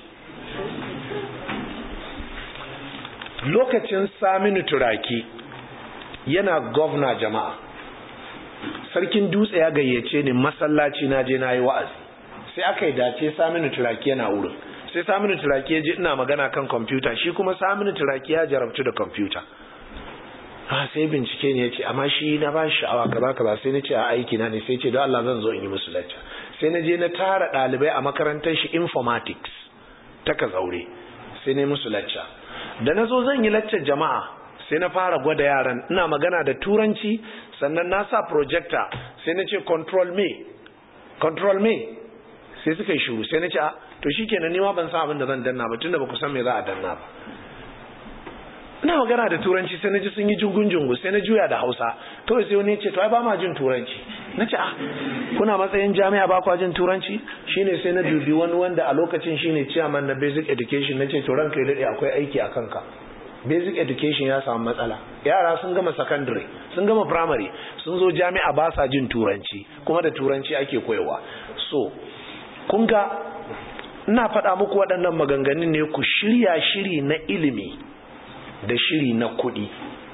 lokacin saminu turaki yana gwamna jama'a sarkin dutse ya gayyace ni masallaci na je na yi wa'azi sai aka yi dace saminu turaki yana wurin sai saminu turaki ya ji ina magana kan kwamfuta shi kuma saminu turaki ya jarabtu da kwamfuta ha sai bincike ne ya ce amma shi na ba shi sha'awa kaza kaza sai na ce a aiki na ne sai ce don Allah zan zo in yi musu lacca sai na je na tara ɗalibai a makarantar shi informatics ta ka zaure sai na musu lacca da na zo zan yi laccar jama'a sai na fara gwada yaran ina magana da turanci sannan na sa projector sai na ce control me control me sai suka yi shuru sai na ce a to shikenan ni ma ban san abin da zan danna ba tunda ba ku san me za a danna ba ina magana da turanci sai na ji sun yi jungun jungu sai na juya da hausa kawai sai wani ya ce to ai ba ma jin turanci na ce ah kuna matsayin jami'a ba kwa jin turanci shine sai na dubi wani wanda a lokacin shine chairman na basic education na ce to ranka ya dade akwai aiki a kanka basic education ya samu matsala yara sun gama secondary sun gama primary sun zo jami'a ba sa jin turanci kuma da turanci ake koyawa so kun ga ina faɗa muku waɗannan maganganun ne ku shirya shiri na ilimi da shiri na kuɗi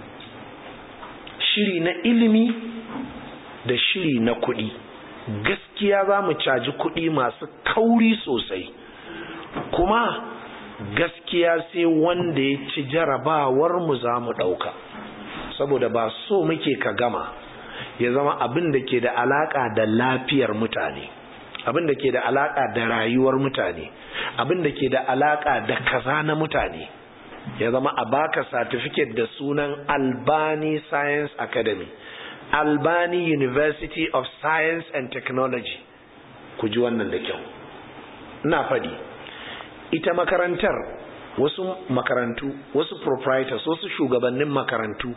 shiri na ilimi da shiri na kuɗi gaskiya za mu caji kuɗi masu kauri sosai kuma gaskiya sai wanda ya ci jarabawar mu za mu ɗauka saboda ba so muke ka gama ya zama abin da ke da alaƙa da lafiyar mutane abin da ke da alaƙa da rayuwar mutane abin da ke da alaƙa da kaza na mutane ya zama a baka certificate da sunan Albani Science Academy Albani University of Science and Technology ku ji wannan da kyau ina faɗi ita makarantar wasu makarantu wasu proprietors wasu shugabannin makarantu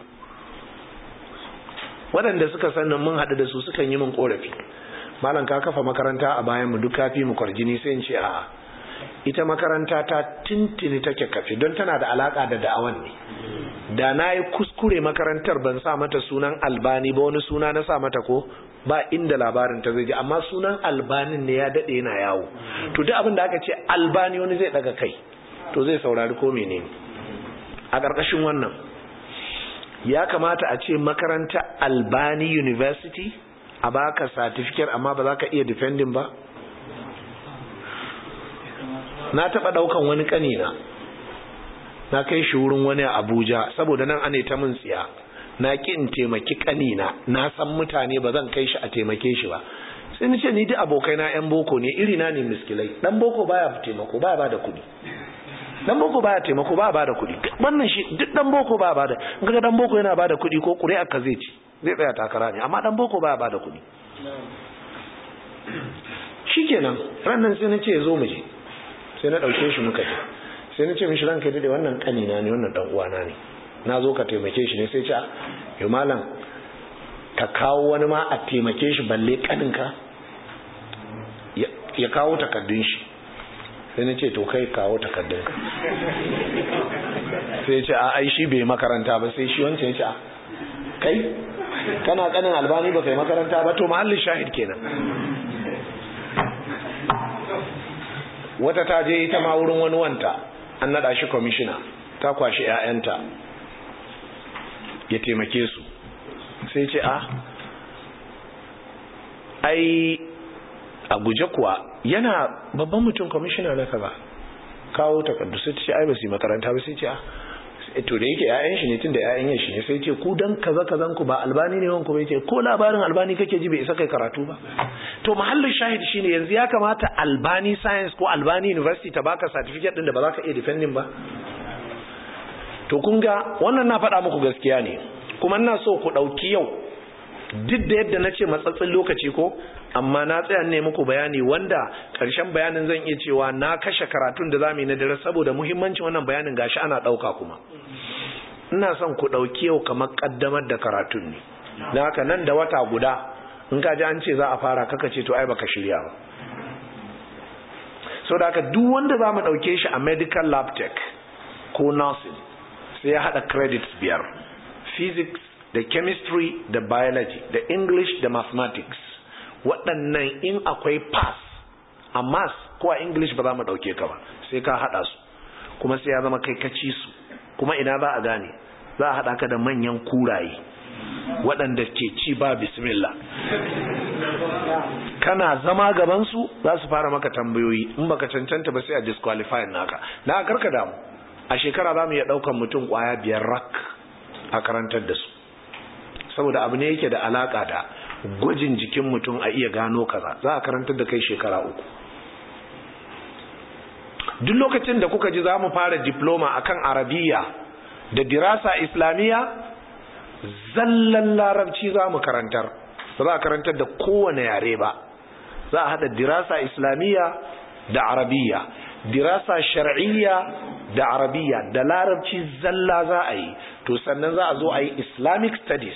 waɗanda suka sannan mun haɗu da su sukan yi min ƙorafi malam ka kafa makaranta a bayan mu duk kafi mu kwarjini sai in ce a'a ita makaranta ta tintini take kafi don tana da alaka da da'awan ne da na yi kuskure makarantar ban sa mata sunan albani ba wani suna na sa mata ko ba inda labarin ta zai ji amma sunan albanin ne ya daɗe yana yawo to duk abin da aka ce albani wani zai daga kai to zai saurari ko menene a ƙarƙashin wannan ya kamata a ce makaranta albani university a baka certificate amma ba za ka iya defending ba na taɓa ɗaukan wani ƙanina na kai shi wurin wani a abuja saboda nan ane ta mun tsiya na ki in taimaki kanina na san mutane ba zan kai shi a taimake shi ba sai ni ce ni duk abokai na yan boko ne iri na ne miskilai dan boko baya taimako baya bada kuɗi dan boko baya taimako baya bada kuɗi wannan shi duk dan boko baya bada in kaga dan boko yana bada kuɗi ko ƙuri'a ka zai ci zai tsaya takara ne amma dan boko baya bada kuɗi shikenan rannan sai na ce zo mu je sai na ɗauke shi muka je sai na ce mishi ranka dade wannan kanina ne wannan dan uwana ne na zo ka taimake shi ne sai ce yo malam ka kawo wani ma a taimake shi balle kaninka ya kawo takaddun shi sai na ce to kai kawo takaddunka sai ya ce a ai shi bai makaranta ba sai shi wancan ya ce a kai kana kanin albani ba kai makaranta ba to mahallin shahid kenan wata ta je ita ma wurin wani wanta an nada shi kwamishina ta kwashi 'ya'yanta ya taimake su sai ce a ai a guje kuwa yana babban mutum kwamishina na kaza kawo takardu sai ce ai ba su yi makaranta ba sai ce a to da yake ƴaƴan shi ne tunda ƴaƴan shi ne sai ce ku dan kaza kazan ku ba albani ne wanku bai ce ko labarin albani kake ji bai isa kai karatu ba to mahallin shahid shine yanzu ya kamata albani science ko albani university ta baka certificate din da ba za ka iya defending ba to kun ga wannan na faɗa muku gaskiya ne kuma ina so ku ɗauki yau duk da yadda na ce matsatsin lokaci ko amma na tsaya ne muku bayani wanda ƙarshen bayanin zan iya cewa na kashe karatun da zamu yi na dare saboda muhimmancin wannan bayanin gashi ana ɗauka kuma ina son ku ɗauki yau kamar ƙaddamar da karatun ne na haka nan da wata guda in ka ji an ce za a fara kaka ce to ai baka shirya ba so da haka duk wanda za mu ɗauke shi a medical lab tech ko nursing sai ya haɗa credits biyar physics da chemistry da biology da english da mathematics waɗannan in akwai pass a mass ko a english ba za mu ɗauke ka ba sai ka haɗa su kuma sai ya zama kai kaci su kuma ina za a gane za a haɗa ka da manyan kuraye waɗanda ke ci ba bismillah kana zama gabansu za su fara maka tambayoyi in baka cancanta ba sai a disqualify naka na karka damu a shekara za mu iya ɗaukan mutum ƙwaya biyar rak a karantar da su saboda abu ne yake da alaka da gwajin jikin mutum a iya gano kaza za a karantar da kai shekara uku duk lokacin da kuka ji za mu fara diploma akan arabiya da dirasa islamiyya zallan larabci za mu karantar ba za a karantar da kowane yare ba za a hada dirasa islamiyya da arabiya dirasa shar'iyya da arabiya da larabci zalla za a yi to sannan za a zo a yi islamic studies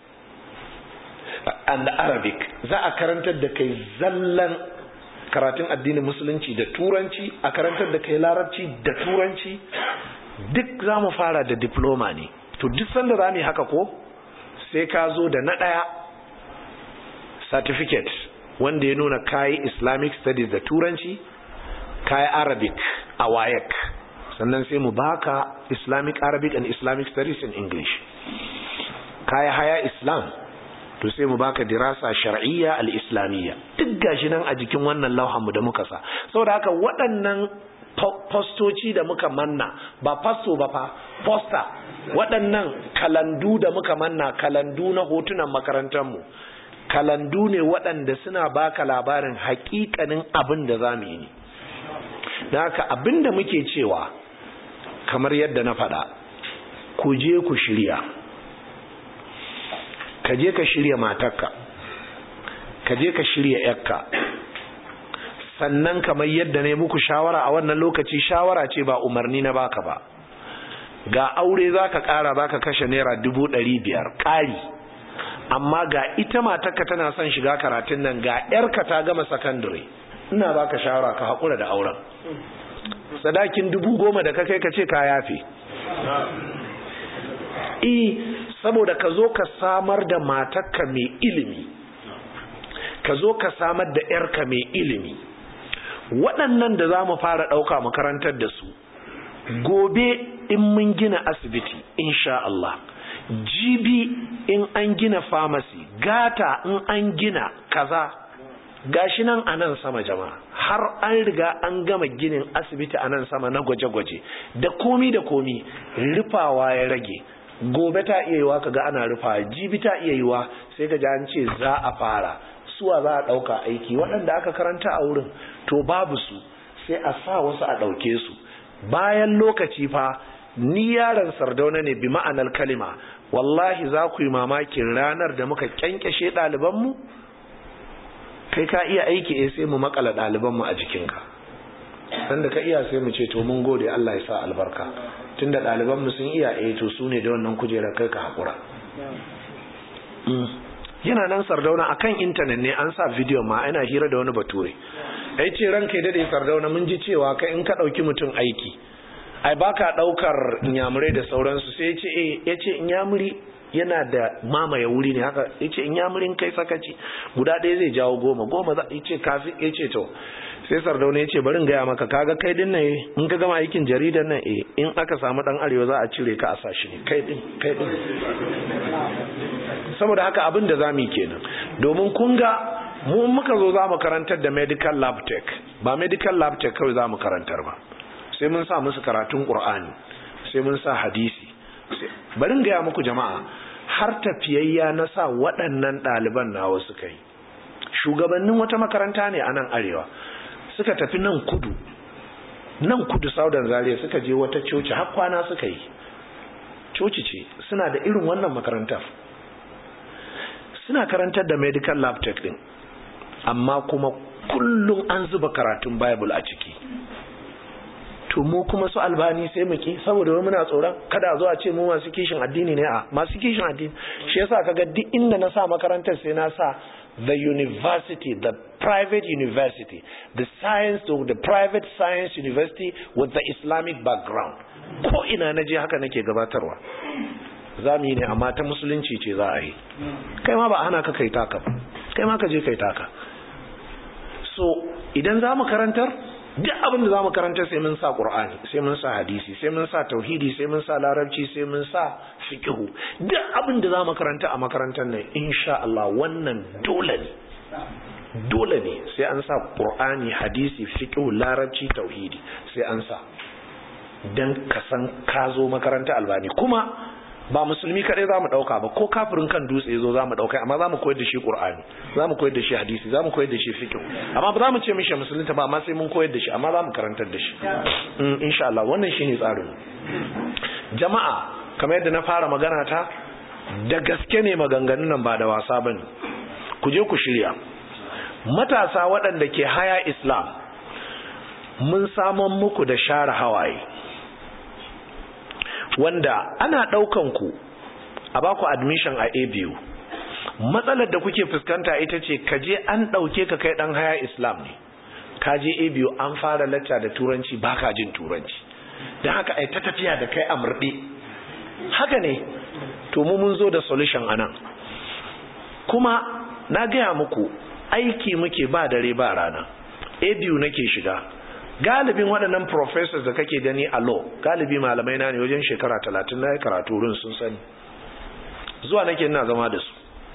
and arabic za a karantar da kai zallan karatun addinin musulunci da turanci a karantar da kai larabci da turanci duk za mu fara da diploma ne to duk sanda za mu yi haka ko sai ka zo da na ɗaya certificate wanda ya nuna kayi islamic studies da turanci kayi arabic a wayek sannan sai mu baka islamic arabic and islamic studies in english kayi haya islam to sai mu baka dirasa shar'iyya al-islamiyya duk gashi nan a jikin wannan lauhan mu da muka sa saboda haka waɗannan postoci da muka manna ba fasto ba fa poster waɗannan kalandu da muka manna kalandu na hotunan makarantar mu kalandu ne waɗanda suna baka labarin hakikanin abin da za mu yi ne da haka abin da muke cewa kamar yadda na faɗa ku je ku shirya ka je ka shirya matarka ka je ka shirya yakka sannan kamar yadda ne muku shawara a wannan lokaci shawara ce ba umarni na baka ba ga aure za ka ƙara za ka kashe naira dubu ɗari biyar ƙari amma ga ita matarka tana son shiga karatun nan ga yarka ta gama sakandare ina baka shawara ka haƙura da auren sadakin dubu goma da ka kai ka ce ka yafe e saboda ka zo ka samar da matarka mai ilimi ka zo ka samar da yarka mai ilimi waɗannan da za mu fara ɗauka makarantar da su gobe in mun gina asibiti insha Allah jibi in an gina famasi gata in an gina kaza gashi nan a nan sama jama'a har an riga an gama ginin asibiti a nan sama na gwaje-gwaje da komi da komi rufawa ya rage gobe ta iya yiwa kaga ana rufa jibi ta iya yiwa sai ka ji an ce za a fara suwa za a ɗauka aiki waɗanda aka karanta a wurin to babu su sai a sa wasu a ɗauke su bayan lokaci fa ni yaron sardauna ne bi ma'anar kalima wallahi za ku yi mamakin ranar da muka kyankyashe ɗalibanmu kai ka iya aiki eh sai mu makala ɗalibanmu a jikinka sanda ka iya sai mu ce to mun gode Allah ya sa albarka tunda ɗalibanmu sun iya eh to su ne da wannan kujerar kai ka haƙura yana nan sardauna akan intanet ne an sa video ma ana hira da wani bature ai ce ranka ya dade sardauna mun ji cewa kai in ka ɗauki mutum aiki ai baka ɗaukar inyamurai da sauransu sai ya ce eh ya ce inyamuri yana da mamaye wuri ne haka ya ce inyamurin kai sakaci guda ɗaya zai jawo goma goma za ya ce kafin ya ce to sai sardauna ya ce barin gaya maka kaga kai din nan in ka gama aikin jaridar nan eh in aka samu dan arewa za a cire ka a sashi ne kai din kai din saboda haka abin da zamu yi kenan domin kun ga mu muka zo za mu karantar da medical lab tech ba medical lab tech kawai za mu karantar ba sai mun sa musu karatun qur'ani sai mun sa hadisi barin gaya muku jama'a har tafiyayya na sa waɗannan ɗaliban nawa suka yi shugabannin wata makaranta ne a nan arewa suka tafi nan kudu nan kudu saudan zaria suka je wata coci har kwana suka yi coci ce suna da irin wannan makarantar suna karantar da medical lab tech din amma kuma kullum an zuba karatun bible a ciki to mu kuma su albani sai mu ki saboda wai muna tsoron kada zo a ce mu masu kishin addini ne a masu kishin addini shi yasa kaga duk inda na sa makarantar sai na sa the university the private university the science or the private science university with the islamic background ko ina na je haka nake gabatarwa za mu yi ne amma ta musulunci ce za a yi kai ma ba ana ka kai taka ba kai ma ka je kai taka so idan za mu karantar duk abin da za mu karanta sai mun sa ƙur'ani sai mun sa hadisi sai mun sa tauhidi sai mun sa larabci sai mun sa fiqhu duk abin da za mu karanta a makarantar nan insha Allah wannan dole ne dole ne sai an sa ƙur'ani hadisi fiqhu larabci tauhidi sai an sa dan ka san ka zo makaranta albani kuma ba musulmi kadai za mu dauka ba ko kafirin kan dutse zo za mu dauka amma za mu koyar da shi qur'ani za mu koyar da shi hadisi za mu koyar da shi fiqh amma ba za mu ce mishi musulunta ba amma sai mun koyar da shi amma za mu karantar da shi insha Allah wannan shine tsarin jama'a kamar yadda na fara magana ta da gaske ne maganganun nan ba da wasa bane ku je ku shirya matasa waɗanda ke haya islam mun saman muku da share hawaye wanda ana ɗaukan ku a baku admission a ABU matsalar da kuke fuskanta ita ce ka je an ɗauke ka kai ɗan haya islam ne ka je ABU an fara lacca da turanci baka jin turanci don haka ai ta tafiya da kai a murɗe haka ne to mu mun zo da solution anan kuma na gaya muku aiki muke ba dare ba rana ABU nake shiga galibin waɗannan professors da kake gani a law galibi malamai na ne wajen shekara talatin na yi karatu wurin sun sani zuwa nake ina zama da su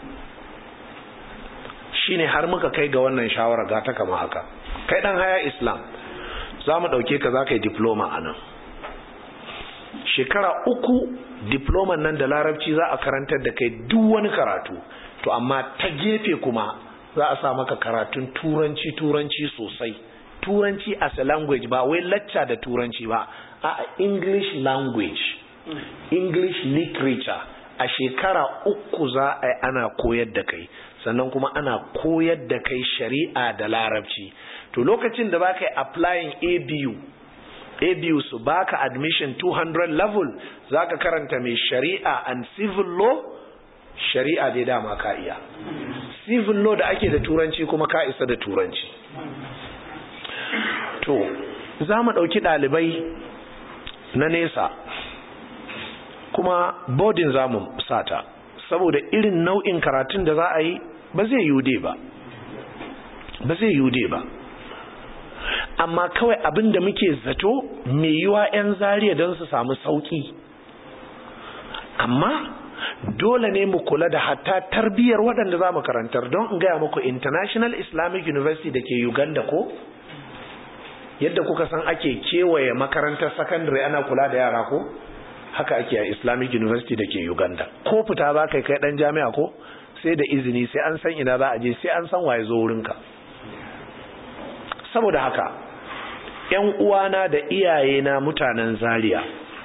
shine har muka kai ga wannan shawara ga ta kama haka kai dan haya islam za mu ɗauke ka za ka yi diploma a nan shekara uku diploman nan da larabci za a karantar da kai duk wani karatu to amma ta gefe kuma za a sa maka karatun turanci turanci sosai turanci as a language ba wai lacca da turanci ba a english language english literature a shekara uku za a yi ana koyar da kai sannan kuma ana koyar da kai shari'a da larabci to lokacin da baka yi applying abu abu su baka admission 200 level zaka karanta mai shari'a and civil law shari'a dai dama ka iya civil law da ake da turanci kuma ka isa da turanci to za mu ɗauki ɗalibai na nesa kuma bodin za mu sata saboda irin nau'in karatun da za a yi ba zai yude ba ba zai yude ba amma kawai abin da muke zato mai yiwa 'yan zariya don su samu sauki amma dole ne mu kula da hatta tarbiyyar waɗanda za mu karantar don in gaya muku international islamic university da ke uganda ko yadda kuka san ake kewaye makarantar sakandare ana kula da yara ko haka ake a islamic university da ke uganda ko fita za ka kai dan jami'a ko sai da izini sai an san ina za a je sai an san waye zo wurinka saboda haka yan uwana da iyayena mutanen zaria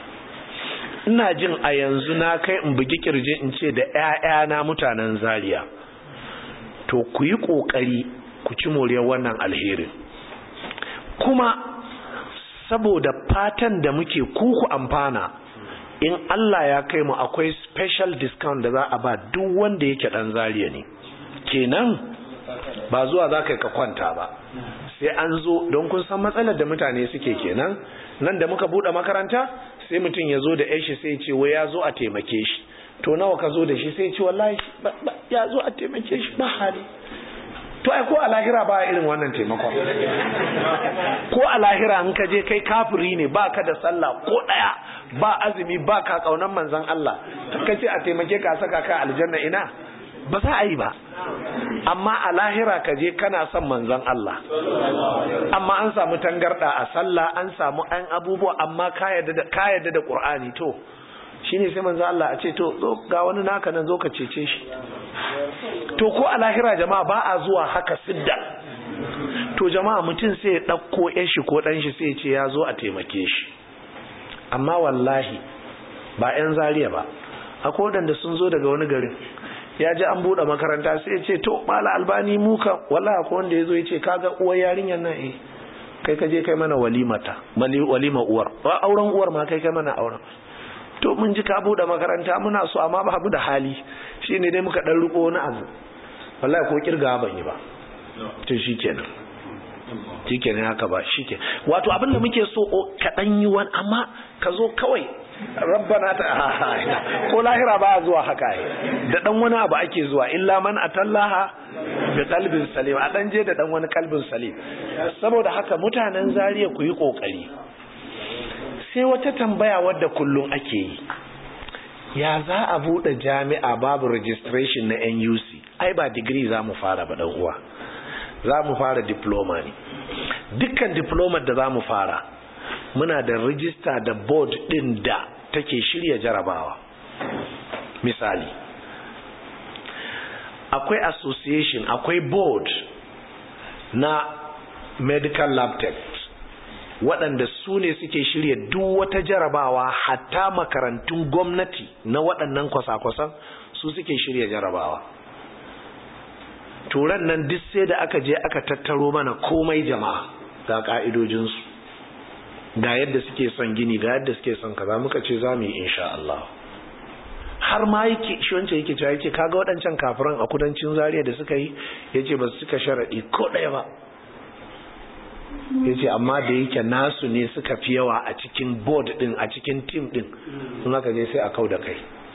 ina jin a yanzu na kai in bugi kirji in ce da 'ya'yana mutanen zaria to ku yi ƙoƙari ku ci moriyar wannan alherin kuma saboda fatan da muke kuku amfana in Allah ya kai mu akwai special discount da za a ba duk wanda yake dan zariya ne kenan ba zuwa za ka ka kwanta ba sai an zo don kun san matsalar da mutane suke kenan nan da muka bude makaranta sai mutum ya zo da yashi sai ce wai ya zo a taimake shi to nawa ka zo da shi sai ce wallahi ya zo a taimake shi ba hali to ai ko a lahira ba irin wannan taimakon ko a lahira in ka je kai kafiri ne ba ka da sallah ko daya ba azumi ba ka kaunan manzon Allah ka ce a taimake ka saka ka aljanna ina ba za a yi ba amma a lahira ka je kana son manzon Allah amma an samu tangarda a sallah an samu an abubuwa amma ka yarda da ka yarda da Qur'ani to shine sai manzon Allah a ce to ga wani naka nan zo ka cece shi to ko a lahira jama'a ba a zuwa haka sidda to jama'a mutum sai ya ɗauko shi ko ɗan shi sai ce ya zo a taimake shi amma wallahi ba 'yan zariya ba akwai waɗanda sun zo daga wani garin ya ji an buɗe makaranta sai ya ce to mala albani muka wallahi akwai wanda ya zo ya ce kaga uwar yarinyar nan eh kai ka je kai mana walimata walima uwar auren uwar ma kai kai mana auren to mun ji ka buɗe makaranta muna so amma ba da hali shi ne dai muka ɗan riko wani abu wallahi ko kirga ban yi ba to shi kenan shi kenan haka ba shi ke wato abin da muke so ka ɗan yi wani amma ka zo kawai rabbana ta ko lahira ba zuwa haka yi da ɗan wani abu ake zuwa illa man atallaha bi qalbin salim a ɗan je da ɗan wani kalbin salim saboda haka mutanen zariya ku yi ƙoƙari sai wata tambaya wadda kullum ake yi ya za a buɗe jami'a babu registration na nuc ai ba digiri za mu fara ba ɗan uwa za mu fara diploma ne dukkan diplomar da za mu fara muna da rijista da board ɗin da take shirya jarabawa misali akwai association akwai board na medical lab tech waɗanda su ne suke shirya duk wata jarabawa hatta makarantun gwamnati na waɗannan kwasa-kwasan su suke shirya jarabawa turan nan duk sai da aka je aka tattaro mana komai jama'a ga ƙa'idojinsu ga yadda suke son gini ga yadda suke son kaza muka ce za mu yi insha Allah har ma yake shi wancan yake cewa yake kaga waɗancan kafiran a kudancin zariya da suka yi yace ba su cika sharaɗi ko ɗaya ba ya ce amma da yake nasu ne suka fi yawa a cikin board din a cikin team din sun haka je sai a kau da kai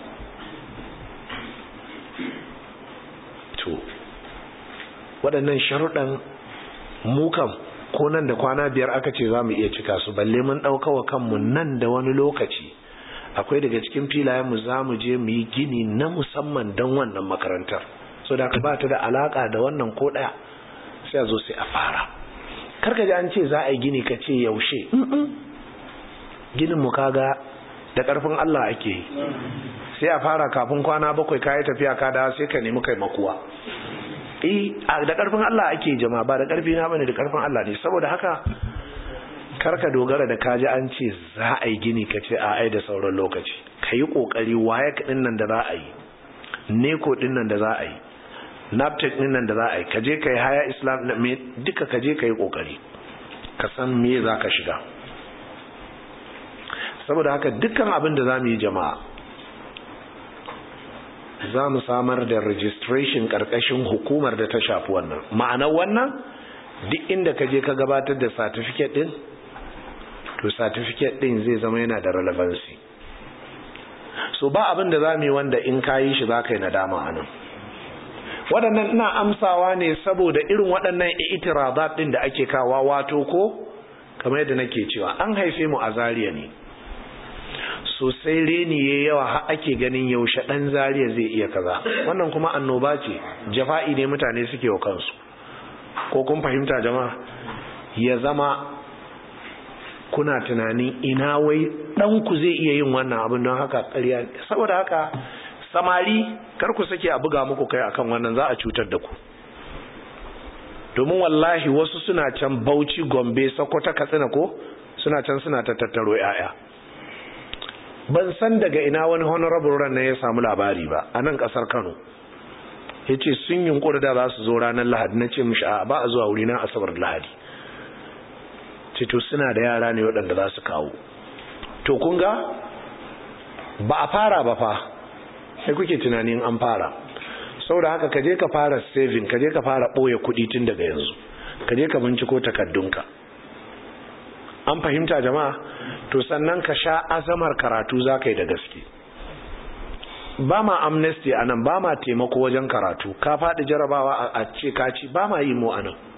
to waɗannan sharuɗan mukan ko nan da kwana biyar aka ce za mu iya cika su balle mun ɗaukawa kanmu nan da wani lokaci akwai daga cikin filayenmu za mu je mu yi gini na musamman don wannan makarantar so da ba ta da alaƙa da wannan ko ɗaya sai a zo sai a fara karka ji an ce za a yi gini ka ce yaushe ginin mu kaga da karfin Allah ake yi sai a fara kafin kwana bakwai kayi tafiya ka da sai ka nemi kai makuwa eh da karfin Allah ake jama'a ba da karfi na bane da karfin Allah ne saboda haka karka dogara da kaji an ce za a yi gini ka ce a ai da sauran lokaci ka yi kokari waye din nan da za a yi neko din nan da za a yi naptec din nan da za a yi kaje ka yi haya islam duka kaje ka yi kokari ka san me za ka shiga saboda haka dukkan abin da za mu yi jama'a za mu samar da registration karkashin hukumar da ta shafi wannan ma'anar wannan duk inda ka je ka gabatar da certificate din to certificate din zai zama yana da relevancy so ba abin da za mu yi wanda in ka yi shi za ka yi nadama a nan waɗannan ina amsawa ne saboda irin waɗannan itiradat ɗin da ake kawa wato ko kamar yadda nake cewa an haife mu a zariya ne sosai reni ya yawa har ake ganin yaushe ɗan zariya zai iya kaza wannan kuma annoba ce jafa'i ne mutane suke wa kansu ko kun fahimta jama'a ya zama kuna tunanin ina wai ɗanku zai iya yin wannan abin don haka ƙarya saboda haka samari kar ku sake a buga muku kai akan wannan za a cutar da ku domin wallahi wasu suna can bauchi gombe sokoto katsina ko suna can suna ta tattaro yaya ban san daga ina wani honorable ran ya samu labari ba a nan kasar kano ya ce sun yunkuri da za su zo ranar lahadi na ce mishi a ba a zuwa wuri na asabar lahadi ce to suna da yara ne waɗanda za su kawo to kun ga ba a fara ba fa sai kuke tunanin an fara saboda haka kaje ka fara saving kaje ka fara ɓoye kuɗi tun daga yanzu kaje ka binciko takaddunka an fahimta jama'a to sannan ka sha azamar karatu za ka yi da gaske ba ma amnesty a nan ba ma taimako wajen karatu ka faɗi jarabawa a ce kaci ba ma yi mu a nan